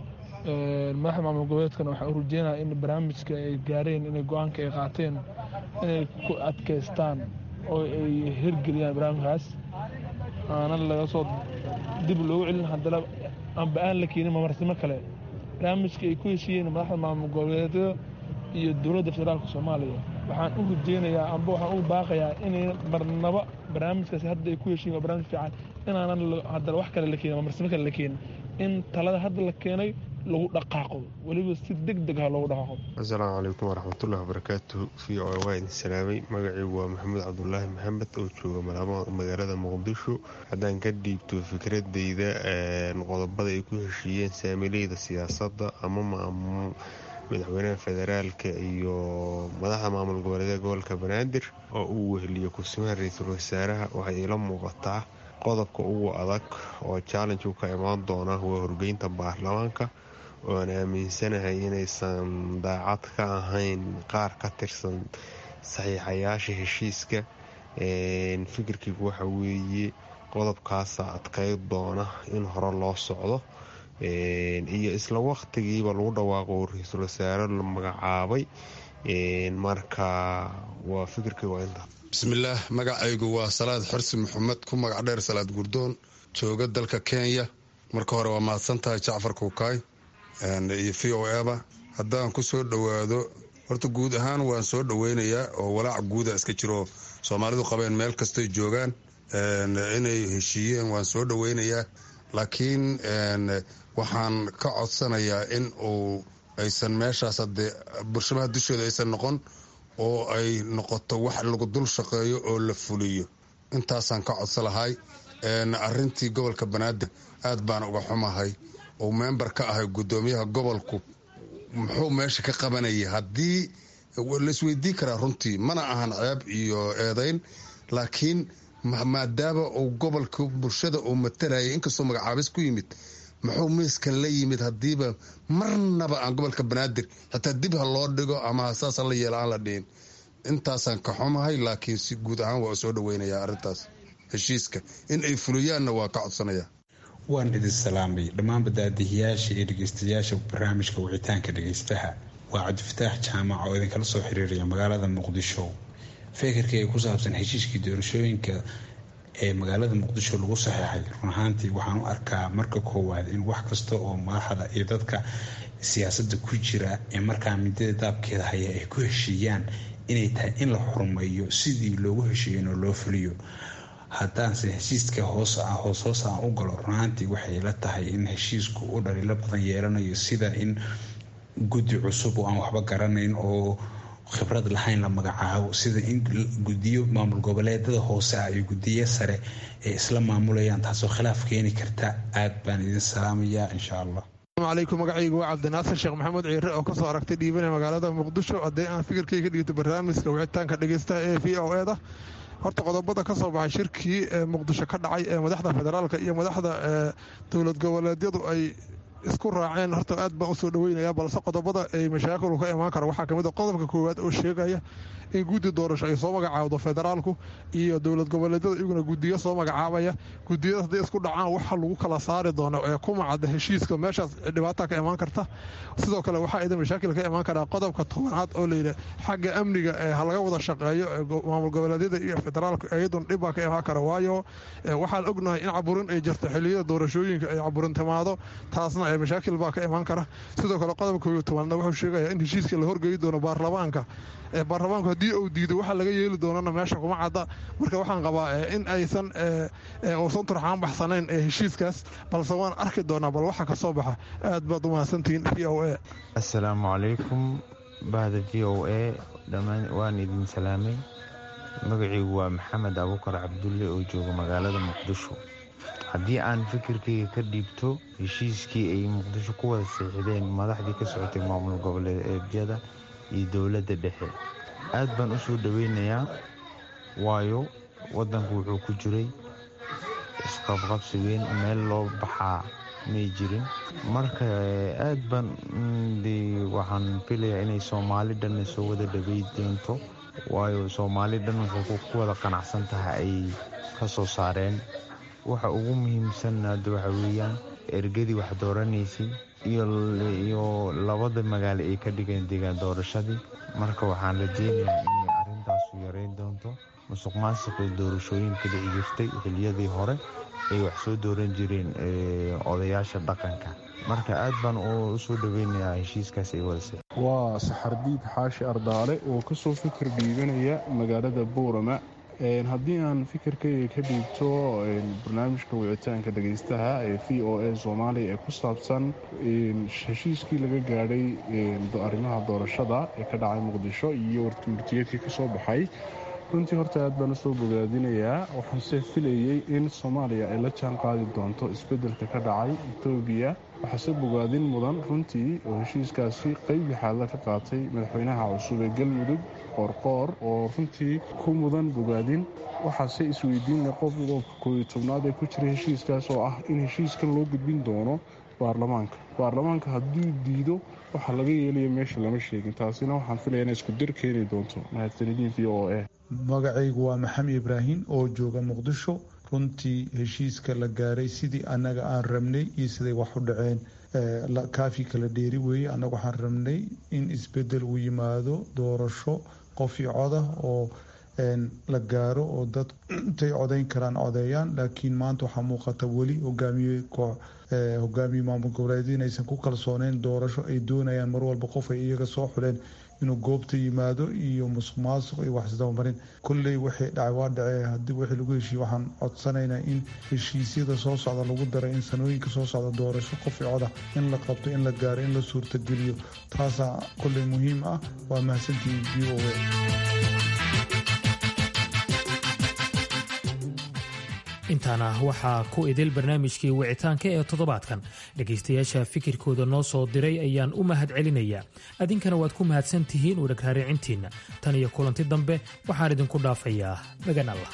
madaxda maamul goboleedkana waxaan u rajeynaya in barnaamijka ay gaareen inay go-aanka ay qaateen inay ku adkaystaan oo ay hirgeliyaan barnaamijkaas aanan laga soo dib loogu celin haddana amba aan la keenin mamarsimo kale barnaamijka ay ku heshiiyeen madaxda maamul goboleedyada iyo dowladda federaalka soomaaliya waxaan u rajeynayaa amba waxaan u baaqayaa inay marnaba barnaamijkaasi hadda ay ku heshiiyen waa barnaamij fiican inaanan haddana wax kale la keenin mamarsimo kale la keenin in talada hadda la keenay lagu dhaqaaqo weliba si deg deg ah loogu dhaqaaqo asalaamu calaykum waraxmatullahi wabarakaatu v o waa idin salaamay magacaygu waa maxamed cabdulaahi maxamed oo jooga magaalada muqdisho haddaan ka dhiibto fikradeyda qodobada ay ku heshiiyeen saamileyda siyaasadda ama madaxweynaha federaalka iyo madaxda maamul goboleedee gobolka banaadir oo uu weheliyo kursimaha ra-iisul wasaaraha waxay ila muuqataa qodobka ugu adag oo challenge ka imaan doona waa horgeynta baarlamaanka ooan aaminsanahay inaysan daacad ka ahayn qaar ka tirsan saxiixayaasha heshiiska fikirkaygu waxa weeye qodobkaasa adkeyd doona in hore loo socdo iyo isla waqtigiiba lagu dhawaaqo ra-iisul wasaare la magacaabay marka waa fikirkaygu waa intaa bismillaah magacaygu waa salaad xorsi maxamed ku magac dheer salaad gurdoon jooga dalka kenya marka hore waa mahadsantahay jacfar kuukaay iyo v o eba haddaan ku soo dhowaado horta guud ahaan waan soo dhoweynayaa oo walaac guuda iska jiro soomaalidu qabeen meel kastoy joogaan inay heshiiyeen waan soo dhoweynayaa laakiin waxaan ka codsanayaa in uu aysan meeshaas hadee bulshamaha dushooda aysan noqon oo ay noqoto wax lagu dul shaqeeyo oo la fuliyo intaasaan ka codso lahay arintii gobolka banaadir aad baan uga xumahay uu member ka ahay gudoomiyaha gobolku muxuu meesha ka qabanaya haddii laisweydii karaa runtii mana ahan ceeb iyo eedayn laakiin maadaama uu gobolka bulshada uu matalayay inkastoo magacaabis ku yimid muxuu miiskan la yimid haddiiba marnaba aan gobolka banaadir xitaa dib ha loo dhigo ama saas la yeelo aan la dhihin intaasaan ka xumahay laakiin si guud ahaan waa soo dhaweynayaa arrintaas heshiiska in ay fuliyaanna waa ka codsanaya waan idin salaamay dhammaan badaadihiyaasha iyo dhegeystayaasha barnaamijka wicitaanka dhegeystaha waa cabdifataax jaamac oo idinkala soo xiriiraya magaalada muqdisho fekerkii ay ku saabsan heshiiskii doorashooyinka ee magaalada muqdisho lagu saxeexay run ahaantii waxaan u arkaa marka koowaad in wax kasta oo madaxda iyo dadka siyaasadda ku jira ee markaa midada daabkeeda haya ay ku heshiiyaan inay tahay in la xurumeeyo sidii loogu heshiiyen oo loo fuliyo haddaanse heshiiska hoos hoos hoos aan u galo runaantii waxay la tahay in heshiisku u dhaliilo badan yeelanayo sida in guddi cusub oo aan waxba garanayn oo khibrad lahayn la magacaabo sida in gudiyo maamul goboleedada hoose ah iyo gudiyo sare ay isla maamulayaan taasoo khilaaf keeni karta aad baan idin salaamayaa insha allah alaykum magacaygu waa cabdinaasir sheekh maxamuud ciire oo kasoo aragtay dhiibana magaalada muqdisho haddii aan fikirkayga dhigto barnaamijka wicitaanka dhegeystaha ee v o eda horta qodobada ka soo baxay shirkii ee muqdisho ka dhacay ee madaxda federaalka iyo madaxda dowlad goboleedyadu ay isku raaceen horta aad baan usoo dhaweynaya balse qodobada ay mashaakilu ka imaan kara waxaa kamid a qodobka koowaad oo sheegaya in guddi doorasho ay soo magacaawdo federaalku iyo dowlad goboleedyada iyaguna gudiyo soo magacaabaya gudiyada hadday isku dhacaan waxa lagu kala saari doono ee ku macada heshiiska meeshaas dhibaata ka imaan karta sidoo kale waxaa ida mashaakil ka imaan karaa qodobka tobanaad oo layidhi xagga amniga ee ha laga wada shaqeeyo maamul goboleedyada iyo federaalku iyaduna dhib baa ka imaan kara waayo waxaan ognahay in caburin ay jirto xiliyada doorashooyinka ay caburin timaado taasna mashaakil baa ka imaan kara sidoo kale qodobka kooyo tobanna wuxuu sheegaya in heshiiska la horgeyi doono baarlamaanka baarlamaanku haddii uu diido waxa laga yeeli doonana meesha kuma cadda marka waxaan qabaa in aysan uusan turxaan baxsanayn heshiiskaas balse waan arki doonaa bal waxa ka soo baxa aad baad u mahadsantihiin v o a assalaamu calaykum bahda v o a dhammaan waan idin salaamay magaciigu waa maxamed abuukar cabdulle oo jooga magaalada muqdisho haddii aan fikirkayga ka dhiibto heshiiskii ay muqdisho ku wada seexdeen madaxdii ka socotay maamul goboleedyada iyo dowladda dhexe aad baan u soo dhoweynayaa waayo waddanku wuxuu ku jiray isqabqabsi weyn meel loo baxaa may jirin marka aad baan waxaan filayaa inay soomaali dhanna soo wada dhawey doonto waayo soomaali dhan waxay ku wada qanacsan tahay ay ka soo saareen waxa ugu muhiimsan hadda waxa weeyaan ergadii wax dooranaysay iyo labada magaalo ay ka dhigeen deegaan doorashadii marka waxaan rajeynayaa inay arintaasu yareyn doonto musuq maasuqii doorashooyinka dhici jirtay xiliyadii hore ay wax soo dooran jireen odayaasha dhaqanka marka aad baan u soo dhaweynayaa heshiiskaas ay wadasay waa saxardiid xaashi ardaale oo kasoo fikir dhiibanaya magaalada buurama haddii aan fikirkayga ka dhiibto barnaamijka wicitaanka dhagaystaha ee v o a soomaaliya ee ku saabsan heshiiskii laga gaadhay arrimaha doorashada ee ka dhacay muqdisho iyo wartumurtiyeedkii ka soo baxay runtii horta aad baan usoo bogaadinayaa waxaanse filayey in soomaaliya ay la jaan qaadi doonto isbeddelka ka dhacay etoobiya waxaase bogaadin mudan runtii oo heshiiskaasi qeyb lixaadla ka qaatay madaxweynaha cusub ee galmudug qoorqoor oo runtii ku mudan bogaadin waxaase isweydiinla qodobka kooiyo tobnaad ee ku jira heshiiskaas oo ah in heshiiskan loo gudbin doono baarlamaanka baarlamaanka hadduu diido waxaa laga yeelaya meesha lama sheegin taasina waxaan filaya ina isku dir keeni doonto mahadsanidin v o a magacaygu waa maxamed ibraahim oo jooga muqdisho runtii heshiiska la gaaray sidii annaga aan rabnay iyo siday wax u dhaceen kaafi kala dheeri weeye annaga waxaan rabnay in isbedel uu yimaado doorasho qof iyo codah oo la gaaro oo dad intay codayn karaan codeeyaan laakiin maanta waxaa muuqata weli hogaamiye hogaamiye maamul goboleed inaysan ku kalsooneyn doorasho ay doonayaan mar walba qof ay iyaga soo xuleen inuu goobta yimaado iyo musuq maasuq iyo waxisdabamarin kolley waxay dhacay waa dhacee haddii wixii lagu heshiiye waxaan codsanaynaa in heshiisyada soo socda lagu daray in sanooyinka soo socda doorasho qof i coda in la qabto in la gaaro in la suurtageliyo taasaa kolley muhiim ah waa mahadsantihiin v o a intaana waxaa ku idil barnaamijkii wicitaanka ee toddobaadkan dhegaystayaasha fikirkooda noo soo diray ayaan u mahad celinayaa adinkana waad ku mahadsan tihiin u dhagraaricintiinna tan iyo kulanti dambe waxaan idinku dhaafayaa magan allah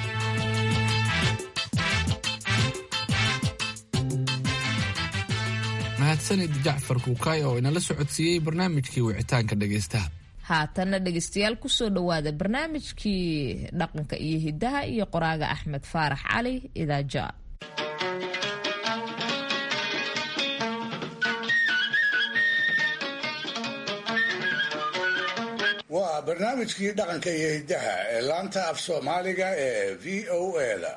mahadsanid jacfar kuukaay oo inala socodsiiyey barnaamijkii wicitaanka dhegaystaha haatanna dhegaystayaal kusoo dhowaada barnaamijkii dhaqanka iyo hidaha iyo qoraaga axmed faarax cali idaaja waa barnaamijkii dhaqanka iyo hidaha ee laanta af soomaaliga ee v o a-da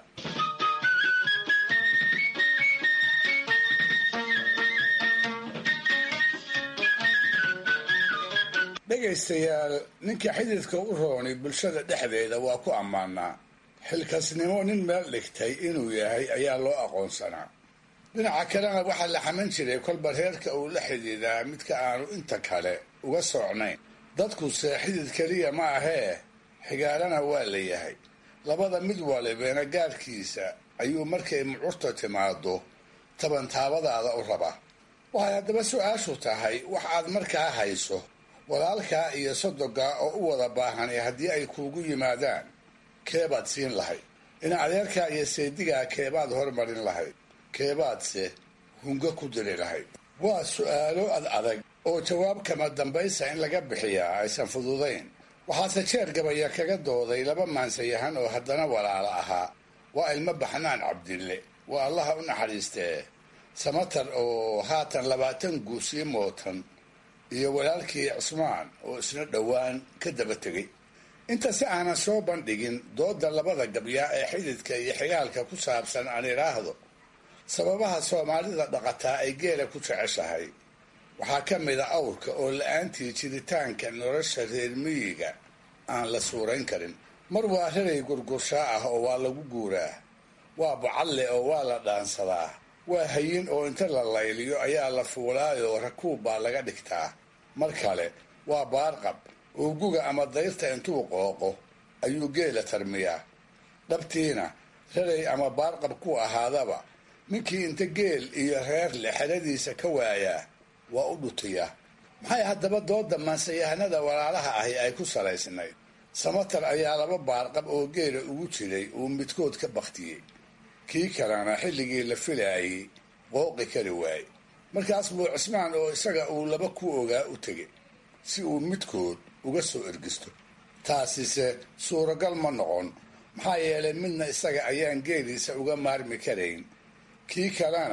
dhegaystayaal ninka xididka u roonay bulshada dhexdeeda waa ku ammaanaa xilkasnimo nin meel dhigtay inuu yahay ayaa loo aqoonsanaa dhinaca kalena waxaa la xaman jiray kolba reerka uu la xidhiidaa midka aanu inta kale uga socnayn dadkuse xidid keliya ma ahee xigaalana waa la yahay labada mid walibena gaarkiisa ayuu markay mucurta timaado tabantaabadaada u rabaa waxay haddaba su-aashu tahay wax aad markaa hayso walaalkaa iyo sodogaa oo u wada baahanay haddii ay kuugu yimaadaan keebaad siin lahayd in adeerkaa iyo seedigaa keebaad hormarin lahayd keebaadse hungo ku diri lahayd waa su-aalo ad adag oo jawaab kama dambaysa in laga bixiyaa aysan fududayn waxaase jeer gabaya kaga dooday laba maansayahan oo haddana walaalo ahaa waa ilmo baxnaan cabdille waa allaha u naxariistee samatar oo haatan labaatan guusii mootan iyo walaalkii cismaan oo isna dhowaan ka daba tegay inta si aanan soo bandhigin dooda labada gabyaa ee xididka iyo xigaalka ku saabsan aan idhaahdo sababaha soomaalida dhaqataa ay geela ku jeceshahay waxaa ka mida awrka oo la-aantii jiritaanka nolosha reer miyiga aan la suurayn karin mar waa raray gurgurshaa ah oo waa lagu guuraa waa bucalle oo waa la dhaansadaa waa hayin oo inta la layliyo ayaa la fuulaayoo rakuub baa laga dhigtaa mar kale waa baarqab oo guga ama dayrta intuu qooqo ayuu geela tarmiyaa dhabtiina raray ama baarqab ku ahaadaba ninkii inta geel iyo reer le xeradiisa ka waayaa waa u dhutiyaa maxay haddaba dooda maansayahanada walaalaha ahi ay ku salaysnayd samatar ayaa laba baarqab oo geela ugu jiray uu midkood ka baktiyey kii kalena xilligii la filaayey qooqi kari waayey markaas buu cismaan oo isaga uu laba ku ogaa u tegay si uu midkood uga soo ergisto taasise suuragal ma noqon maxaa yeelay midna isaga ayaan geeliisa uga maarmi karayn kii kalena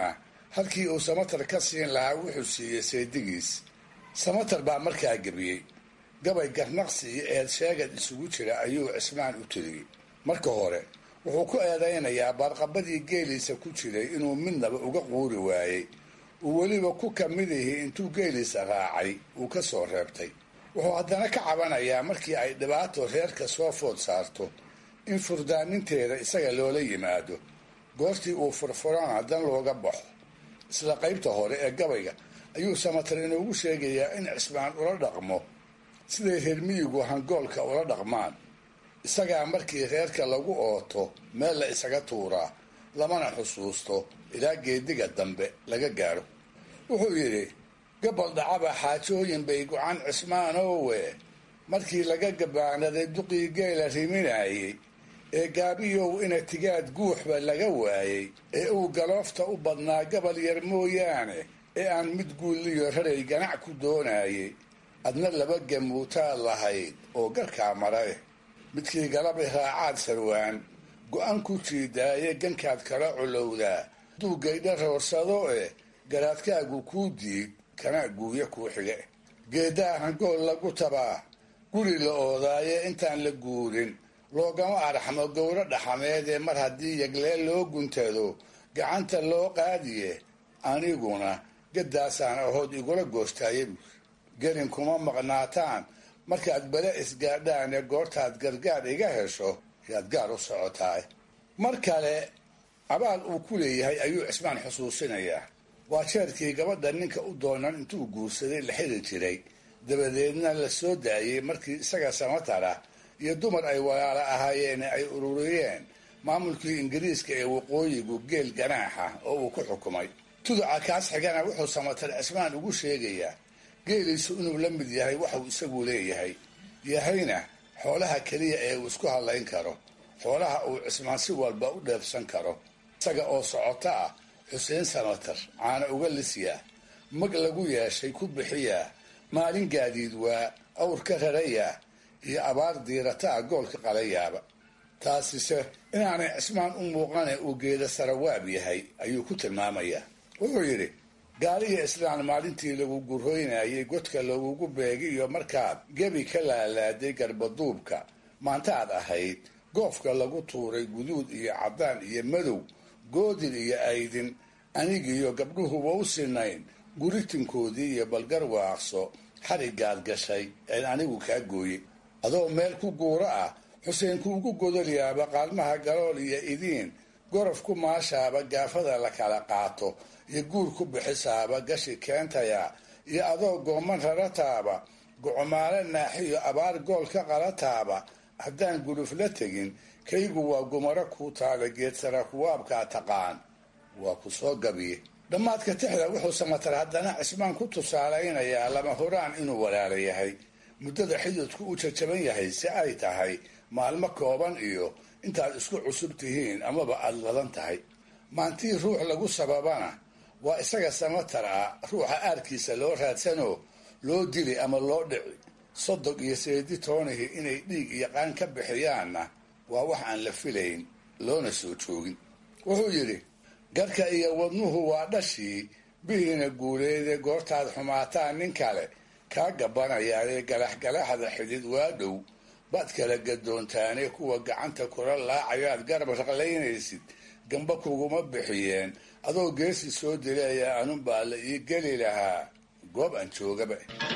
halkii uu samatar ka siin lahaa wuxuu siiyey seedigiis samatar baa markaa gebiyey gabay garnaqsi iyo eed sheegad isugu jira ayuu cismaan u tiriyey marka hore wuxuu ku eedaynayaa baarqabadii geeliisa ku jiray inuu midnaba uga quuri waayey uu weliba ku kamid ihi intuu geeliisa raacay uu ka soo reebtay wuxuu haddana ka cabanayaa markii ay dhibaato reerka soo food saarto in furdaaninteeda isaga loola yimaado goortii uu furfurana dan looga baxo isla qaybta hore ee gabayga ayuu samatar inoogu sheegayaa in cismaan ula dhaqmo siday reer miyigu hangoolka ula dhaqmaan isagaa markii reerka lagu ooto meel la isaga tuuraa lamana xusuusto ilaa geediga dambe laga gaaro wuxuu yidhi gabal dhacaba xaajooyin bay go-an cismaanowe markii laga gabaanaday duqii geela riminaayey ee gaabiyow ina tigaad guuxba laga waayey ee uu galoofta u badnaa gabal yar mooyaane ee aan mid guulliyo raray ganac ku doonayey adna laba gamuutaad lahayd oo garkaa maray midkii galabi raacaad sarwaan go-an ku jiidaaye gankaad kala culowdaa hadduu gaydha roorsado eh garaadkaagu kuu diid kana guuya kuu xige geeddaa hangool lagu tabaa guri la oodaaye intaan la guurin loogama arxamo gowro dhaxameedee mar haddii yagleel loo guntado gacanta loo qaadiye aniguna gaddaasaan ahood igula goostaaye buur gelin kuma maqnaataan markaad bale isgaadhaan ee goortaad gargaar iga hesho yaad gaar u socotaay mar kale abaal uu ku leeyahay ayuu cismaan xusuusinayaa waa jeerkii gabadha ninka u doonan intuu guursaday la xiri jiray dabadeedna la soo daayey markii isaga samatara iyo dumar ay walaalo ahaayeen ay ururiyeen maamulkii ingiriiska ee waqooyigu geel ganaaxa oo uu ku xukumay tuduca kaas xigana wuxuu samatar cismaan ugu sheegayaa geeliisu inuu la mid yahay waxuu isagu leeyahay yahayna xoolaha keliya ee uu isku hadlayn karo xoolaha uu cismaan si walba u dheefsan karo isaga oo socoto ah xuseen samatar caana uga lisyaa mag lagu yeeshay ku bixiyaa maalin gaadiid waa awr ka rarayaa iyo abaar diirata ah goolka qalayaaba taasise inaanay cismaan u muuqane uu geeda sarawaab yahay ayuu ku tilmaamayaa wuxuu yidhi gaaliya islaan maalintii lagu gurhoynayay godka lagugu beegiyo markaad gebi ka laalaaday garbaduubka maantaad ahayd goofka lagu tuuray guduud iyo caddaan iyo madow goodin iyo aydin anigiiyo gabdhuhuba u sinayn guritinkoodii iyo balgar waaqso xarigaad gashay een anigu kaa gooyey adoo meel ku guuro ah xuseen kuugu godolyaaba qaalmaha galool iyo idiin gorof ku maashaaba gaafada la kala qaato iyo guur ku bixisaaba gashi keentaya iyo adoo gooman rarataaba gocomaale naaxiyo abaar gool ka qalataaba haddaan guluf la tegin kaygu waa gumaro kuu taala geedsara kuwaabkaa taqaan waa ku soo gabiye dhammaadka tixda wuxuu samatar haddana cismaan ku tusaalaynayaa lama horaan inuu walaala yahay muddada xididku u jajaban yahay si ay tahay maalmo kooban iyo intaad isku cusub tihiin amaba aada ladan tahay maantii ruux lagu sababana waa isaga samatar ah ruuxa aarkiisa loo raadsanoo loo dili ama loo dhici sodog iyo seedi toonihi inay dhiig iyo qaan ka bixiyaanna waa wax aan la filayn loona soo joogin wuxuu yidhi garka iyo wadnuhu waa dhashii bihiina guuleede goortaad xumaataan nin kale kaa gabbanayaadee galaxgalaxda xidid waa dhow baad kala gadoontaane kuwa gacanta kula laacayaad garab raqlaynaysid gamba kuguma bixiyeen adoo geesi soo dileeya anunbaa la ii geli lahaa goob aan joogaba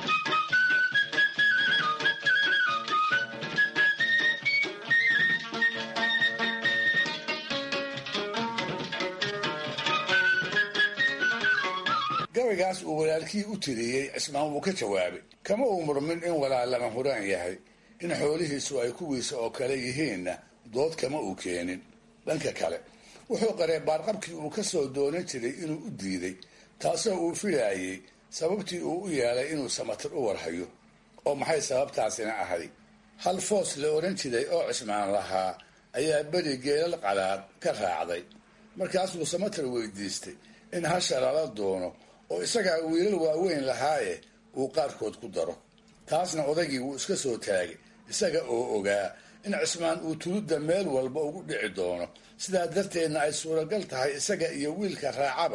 gabaygaas uu walaalkii u tiriyey cismaan wuu ka jawaabay kama uu murmin in walaal lama huraan yahay in xoolihiisu ay kuwiisa oo kale yihiinna dood kama uu keenin dhanka kale wuxuu qaree baarqabkii uu ka soo doonan jiray inuu u diiday taasoo uu filaayey sababtii uu u yeelay inuu samatir u warhayo oo maxay sababtaasina ahay hal foos la odhan jiray oo cismaan lahaa ayaa beri geelal qalaad ka raacday markaasuu samatir weydiistay in hasha lala doono oo isagaa wiilal waaweyn lahaaye uu qaarkood ku daro taasna odaygii wuu iska soo taagay isaga oo ogaa in cismaan uu tuludda meel walba ugu dhici doono sidaa darteedna ay suuragal tahay isaga iyo wiilka raacaba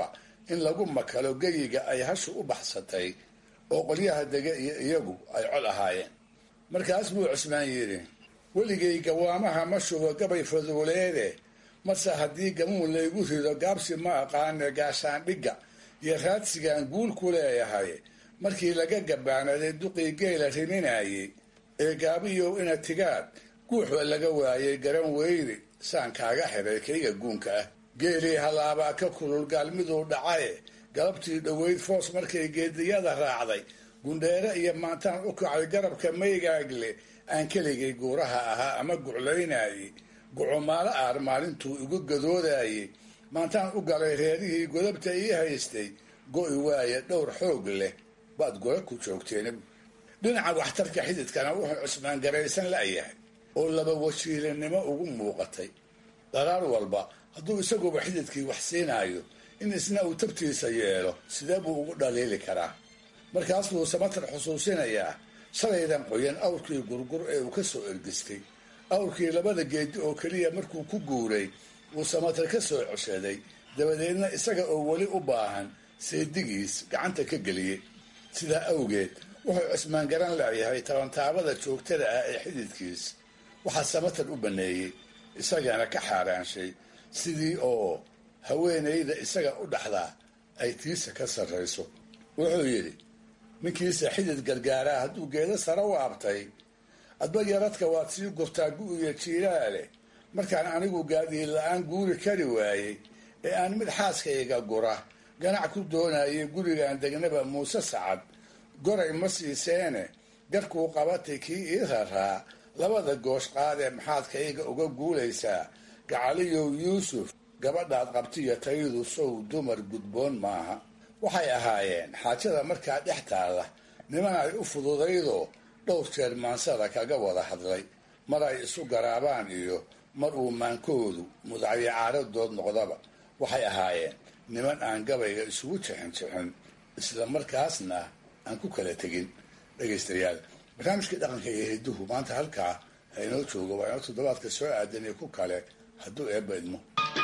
in lagu makalo geyiga ay hashu u baxsatay oo qolyaha dege iyo iyagu ay col ahaayeen markaas buu cusmaan yidhi weligay gawaamaha ma shubo gabay faduuleede marse haddii gamuun laygu rido gaabsi ma aqaane gaashaandhigga iyo raadsigaan guul ku leeyahay markii laga gabaanaday duqii geela riminayay ee gaabiyow ina tigaad guuxba laga waayay garan weyri saan kaaga xiray kayga guunka ah geelii hallaabaa ka kulul gaalmiduu dhacaye galabtii dhoweyd foos markay geediyada raacday gundheere iyo maantaan u kacay garabka maygaagle aan keligay guuraha ahaa ama guclaynayay gucumaalo aar maalintuu igu gadoodayay maantaan u galay reerihii godabta ii haystay go'i waaye dhowr xoog leh baad gola ku joogteen dhinaca waxtarka xididkana wuxuu cusmaan garaysan la'yahay oo laba wasiilanimo ugu muuqatay daraar walba hadduu isaguba xididkii wax siinaayo in isna uu tabtiisa yeelo sidee buu ugu dhaliili karaa markaas buu samatar xusuusinayaa shalaydan qoyan awrkii gurgur ee uu ka soo ergistay awrkii labada geedi oo keliya markuu ku guuray wuu samatar ka soo coshaday dabadeedna isaga oo weli u baahan seedigiis gacanta ka geliyey sidaa awgeed wuxuu cusmaan garan leeyahay tabantaabada joogtada ah ee xididkiis waxaa samatar u baneeyey isagana ka xaaraanshay sidii oo haweenayda isaga u dhaxdaa ay tiisa ka sarrayso wuxuu yidhi ninkiisa xidid gargaaraa hadduu geedo sare u abtay adba yaradka waad sii gurtaa gu-iyo jiiraale markaan anigu gaadiid la-aan guuri kari waayey ee aan mid xaaskayga gura ganac ku doonayay gurigan degnaba muuse sacad goray ma siiseene garkuu qabatay kii ii raraa labada goosh qaadee maxaadkayga uga guulaysaa gacaliyow yuusuf gabadhaad qabtiyo tayadu sow dumar gudboon maaha waxay ahaayeen xaajada markaa dhex taalla niman ay u fududaydoo dhowr jeer maansada kaga wada hadlay mar ay isu garaabaan iyo mar uu maankoodu mudacyo caaradood noqdaba waxay ahaayeen niman aan gabayga isugu jixin jixin isla markaasna aan ku kala tegin dhegaystayaal barnaamijkii dhaqanka iyo hiduhu maanta halkaa inoo joogo waa inoo toddobaadka soo aadan iyo ku kale hadduu eebba idmo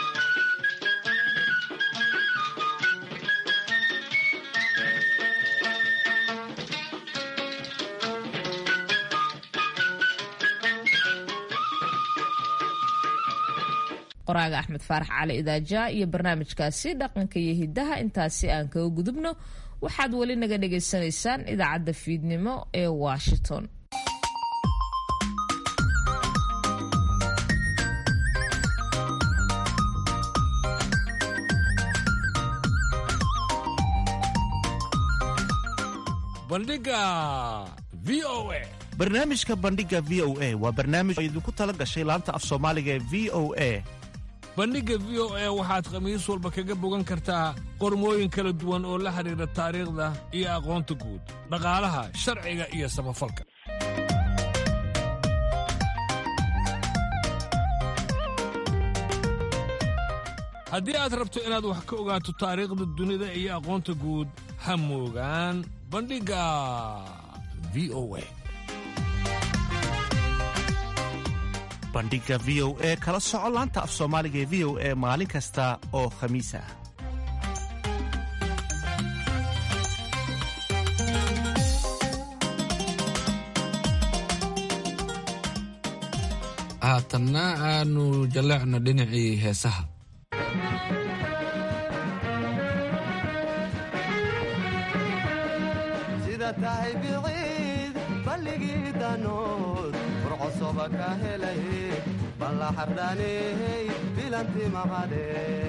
qoraaga axmed faarax cali idaaja iyo barnaamijkaasi dhaqanka iyo hidaha intaasi aan kaga gudubno waxaad weli naga dhagaysanaysaan idaacadda fiidnimo ee washington bandhiga v o a barnaamijka bandhiga v o a waa barnaamij oo idinku tala gashay laanta af soomaaliga ee v o a bandhigga v o a waxaad khamiis walba kaga bogan kartaa qormooyin kala duwan oo la xidhiidha taariikhda iyo aqoonta guud dhaqaalaha sharciga iyo samafalka haddii aad rabto inaad wax ka ogaato taariikhda dunida iyo aqoonta guud ha moogaan bandhigga v o a bandhiga v o e kala soco laanta af soomaaliga ee v o e maalin kasta oo khamiis ah haatanna aanu jalleecno dhinacii heesaha sida tahay biciid balligii danood burcosoba ka helay balla xardhaaney bilanti maqadhe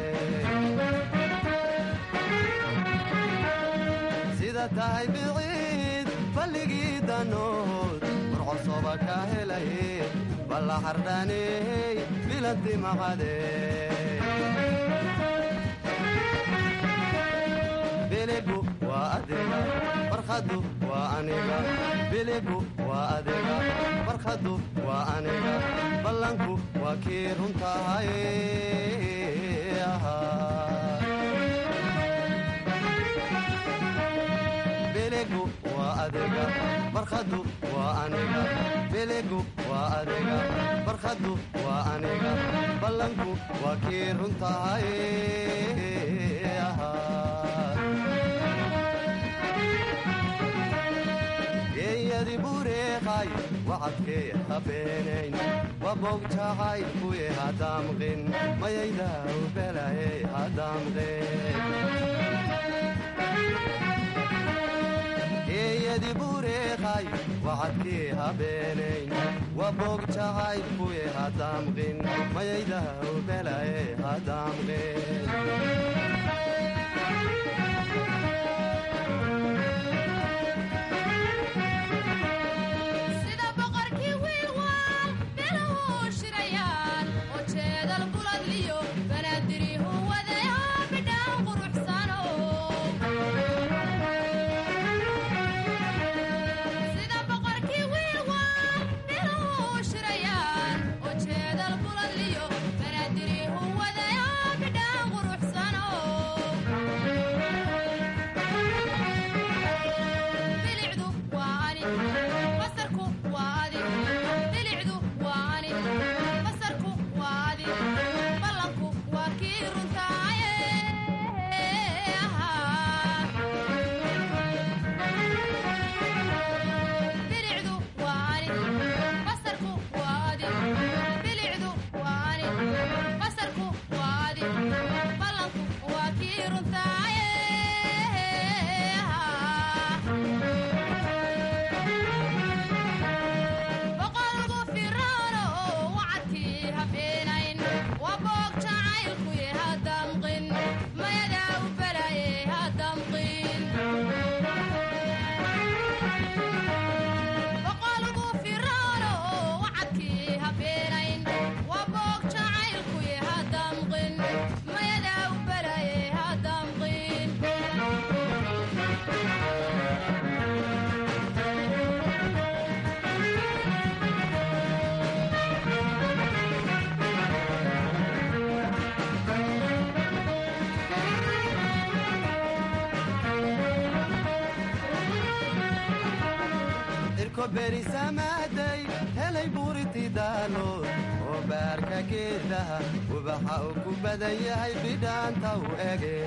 sida tahay biciid balligii danood burcosoba ka helay balla xardhaaney bilanti maqadhe biligu waa adiga barkhadu waa aniga biligu waa adiga barkhadu waa aniga ballanku waa kii runtahay biligu waa adiga barkhadu waa aniga biligu waa adiga barkhadu waa aniga ballanku waa kii runtahay wacadkee habeenayn waboog jacaylkuye hadaamqin mayayda ubelaye hadaamqin geeyadi bureeqay wacadkee habeenayn waboog jacaylkuye hadaamqin mayayda ubelaye hadaamqin sida boqorkii wiilwaal beluhu shirayaan oo jeedal buladliyo banaadirihu wadaya bidhaan quruxsano sida boqorkii wiilwaal beluhu shirayaan oo jeedal buladliyo banaadirihu wadaya bidhaan quruxsano bilicdu waa ani basarku waa adi bilicdu waa ani basarku waa adi ballanku waa kii runtaaye bilicdu waa ani basarku waa adi bilicdu waa ani basarku waa adi ballanku waa kii runtaaye boqolgu firaano wacadkii habeenayn waa boog jacaylkuye hadamqin mayadaa u balaye hadamqin boqolgu firaano wacadkii habeenayn waa boog jacaylkuye hadamqin mayadaa u balaye hadamqin irko berisamaaday helay buuritidaalood oo baarka geedaha ubaxa uu ku badan yahay bidhaanta u ege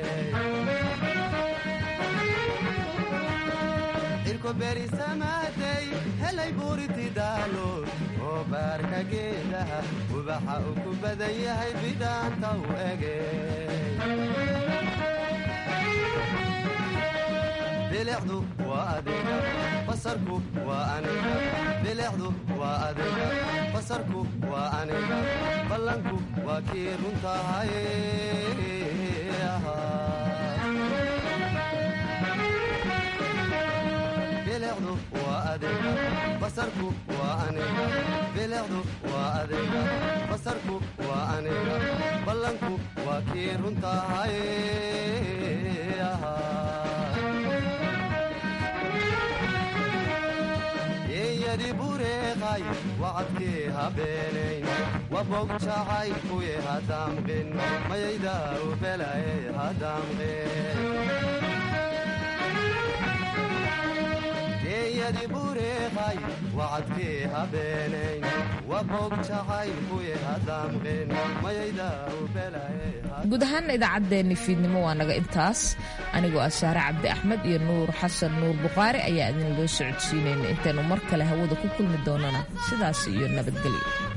irko berisamaaday helay buuritidaalood oo baarka geedaha ubaxa uu ku badan yahay bidhaanta u ege bilicdu waa adiga basarku waa aniga bilicdu waa adiga basarku waa aniga ballanku waa kii runtahay bilicdu waa adiga basarku waa aniga bilicdu waa adiga basarku waa aniga ballanku waa kii runtahay yeeyadi bureeqay wacadkee habeenayn wabog jacaylkuye hadaamqin mayayda u belaye hadaamqin geeyadi bureeqay wacadkee habeenayn wabog jacaylkuye hadaamqin mayayda u belaye guud ahaan idaacaddeenni fiidnimo waa naga intaas anigoo ah saare cabdi axmed iyo nuur xasan nuur bukhaari ayaa idinloo socodsiinayna intaynu mar kale hawada ku kulmi doonana sidaas iyo nabadgelyo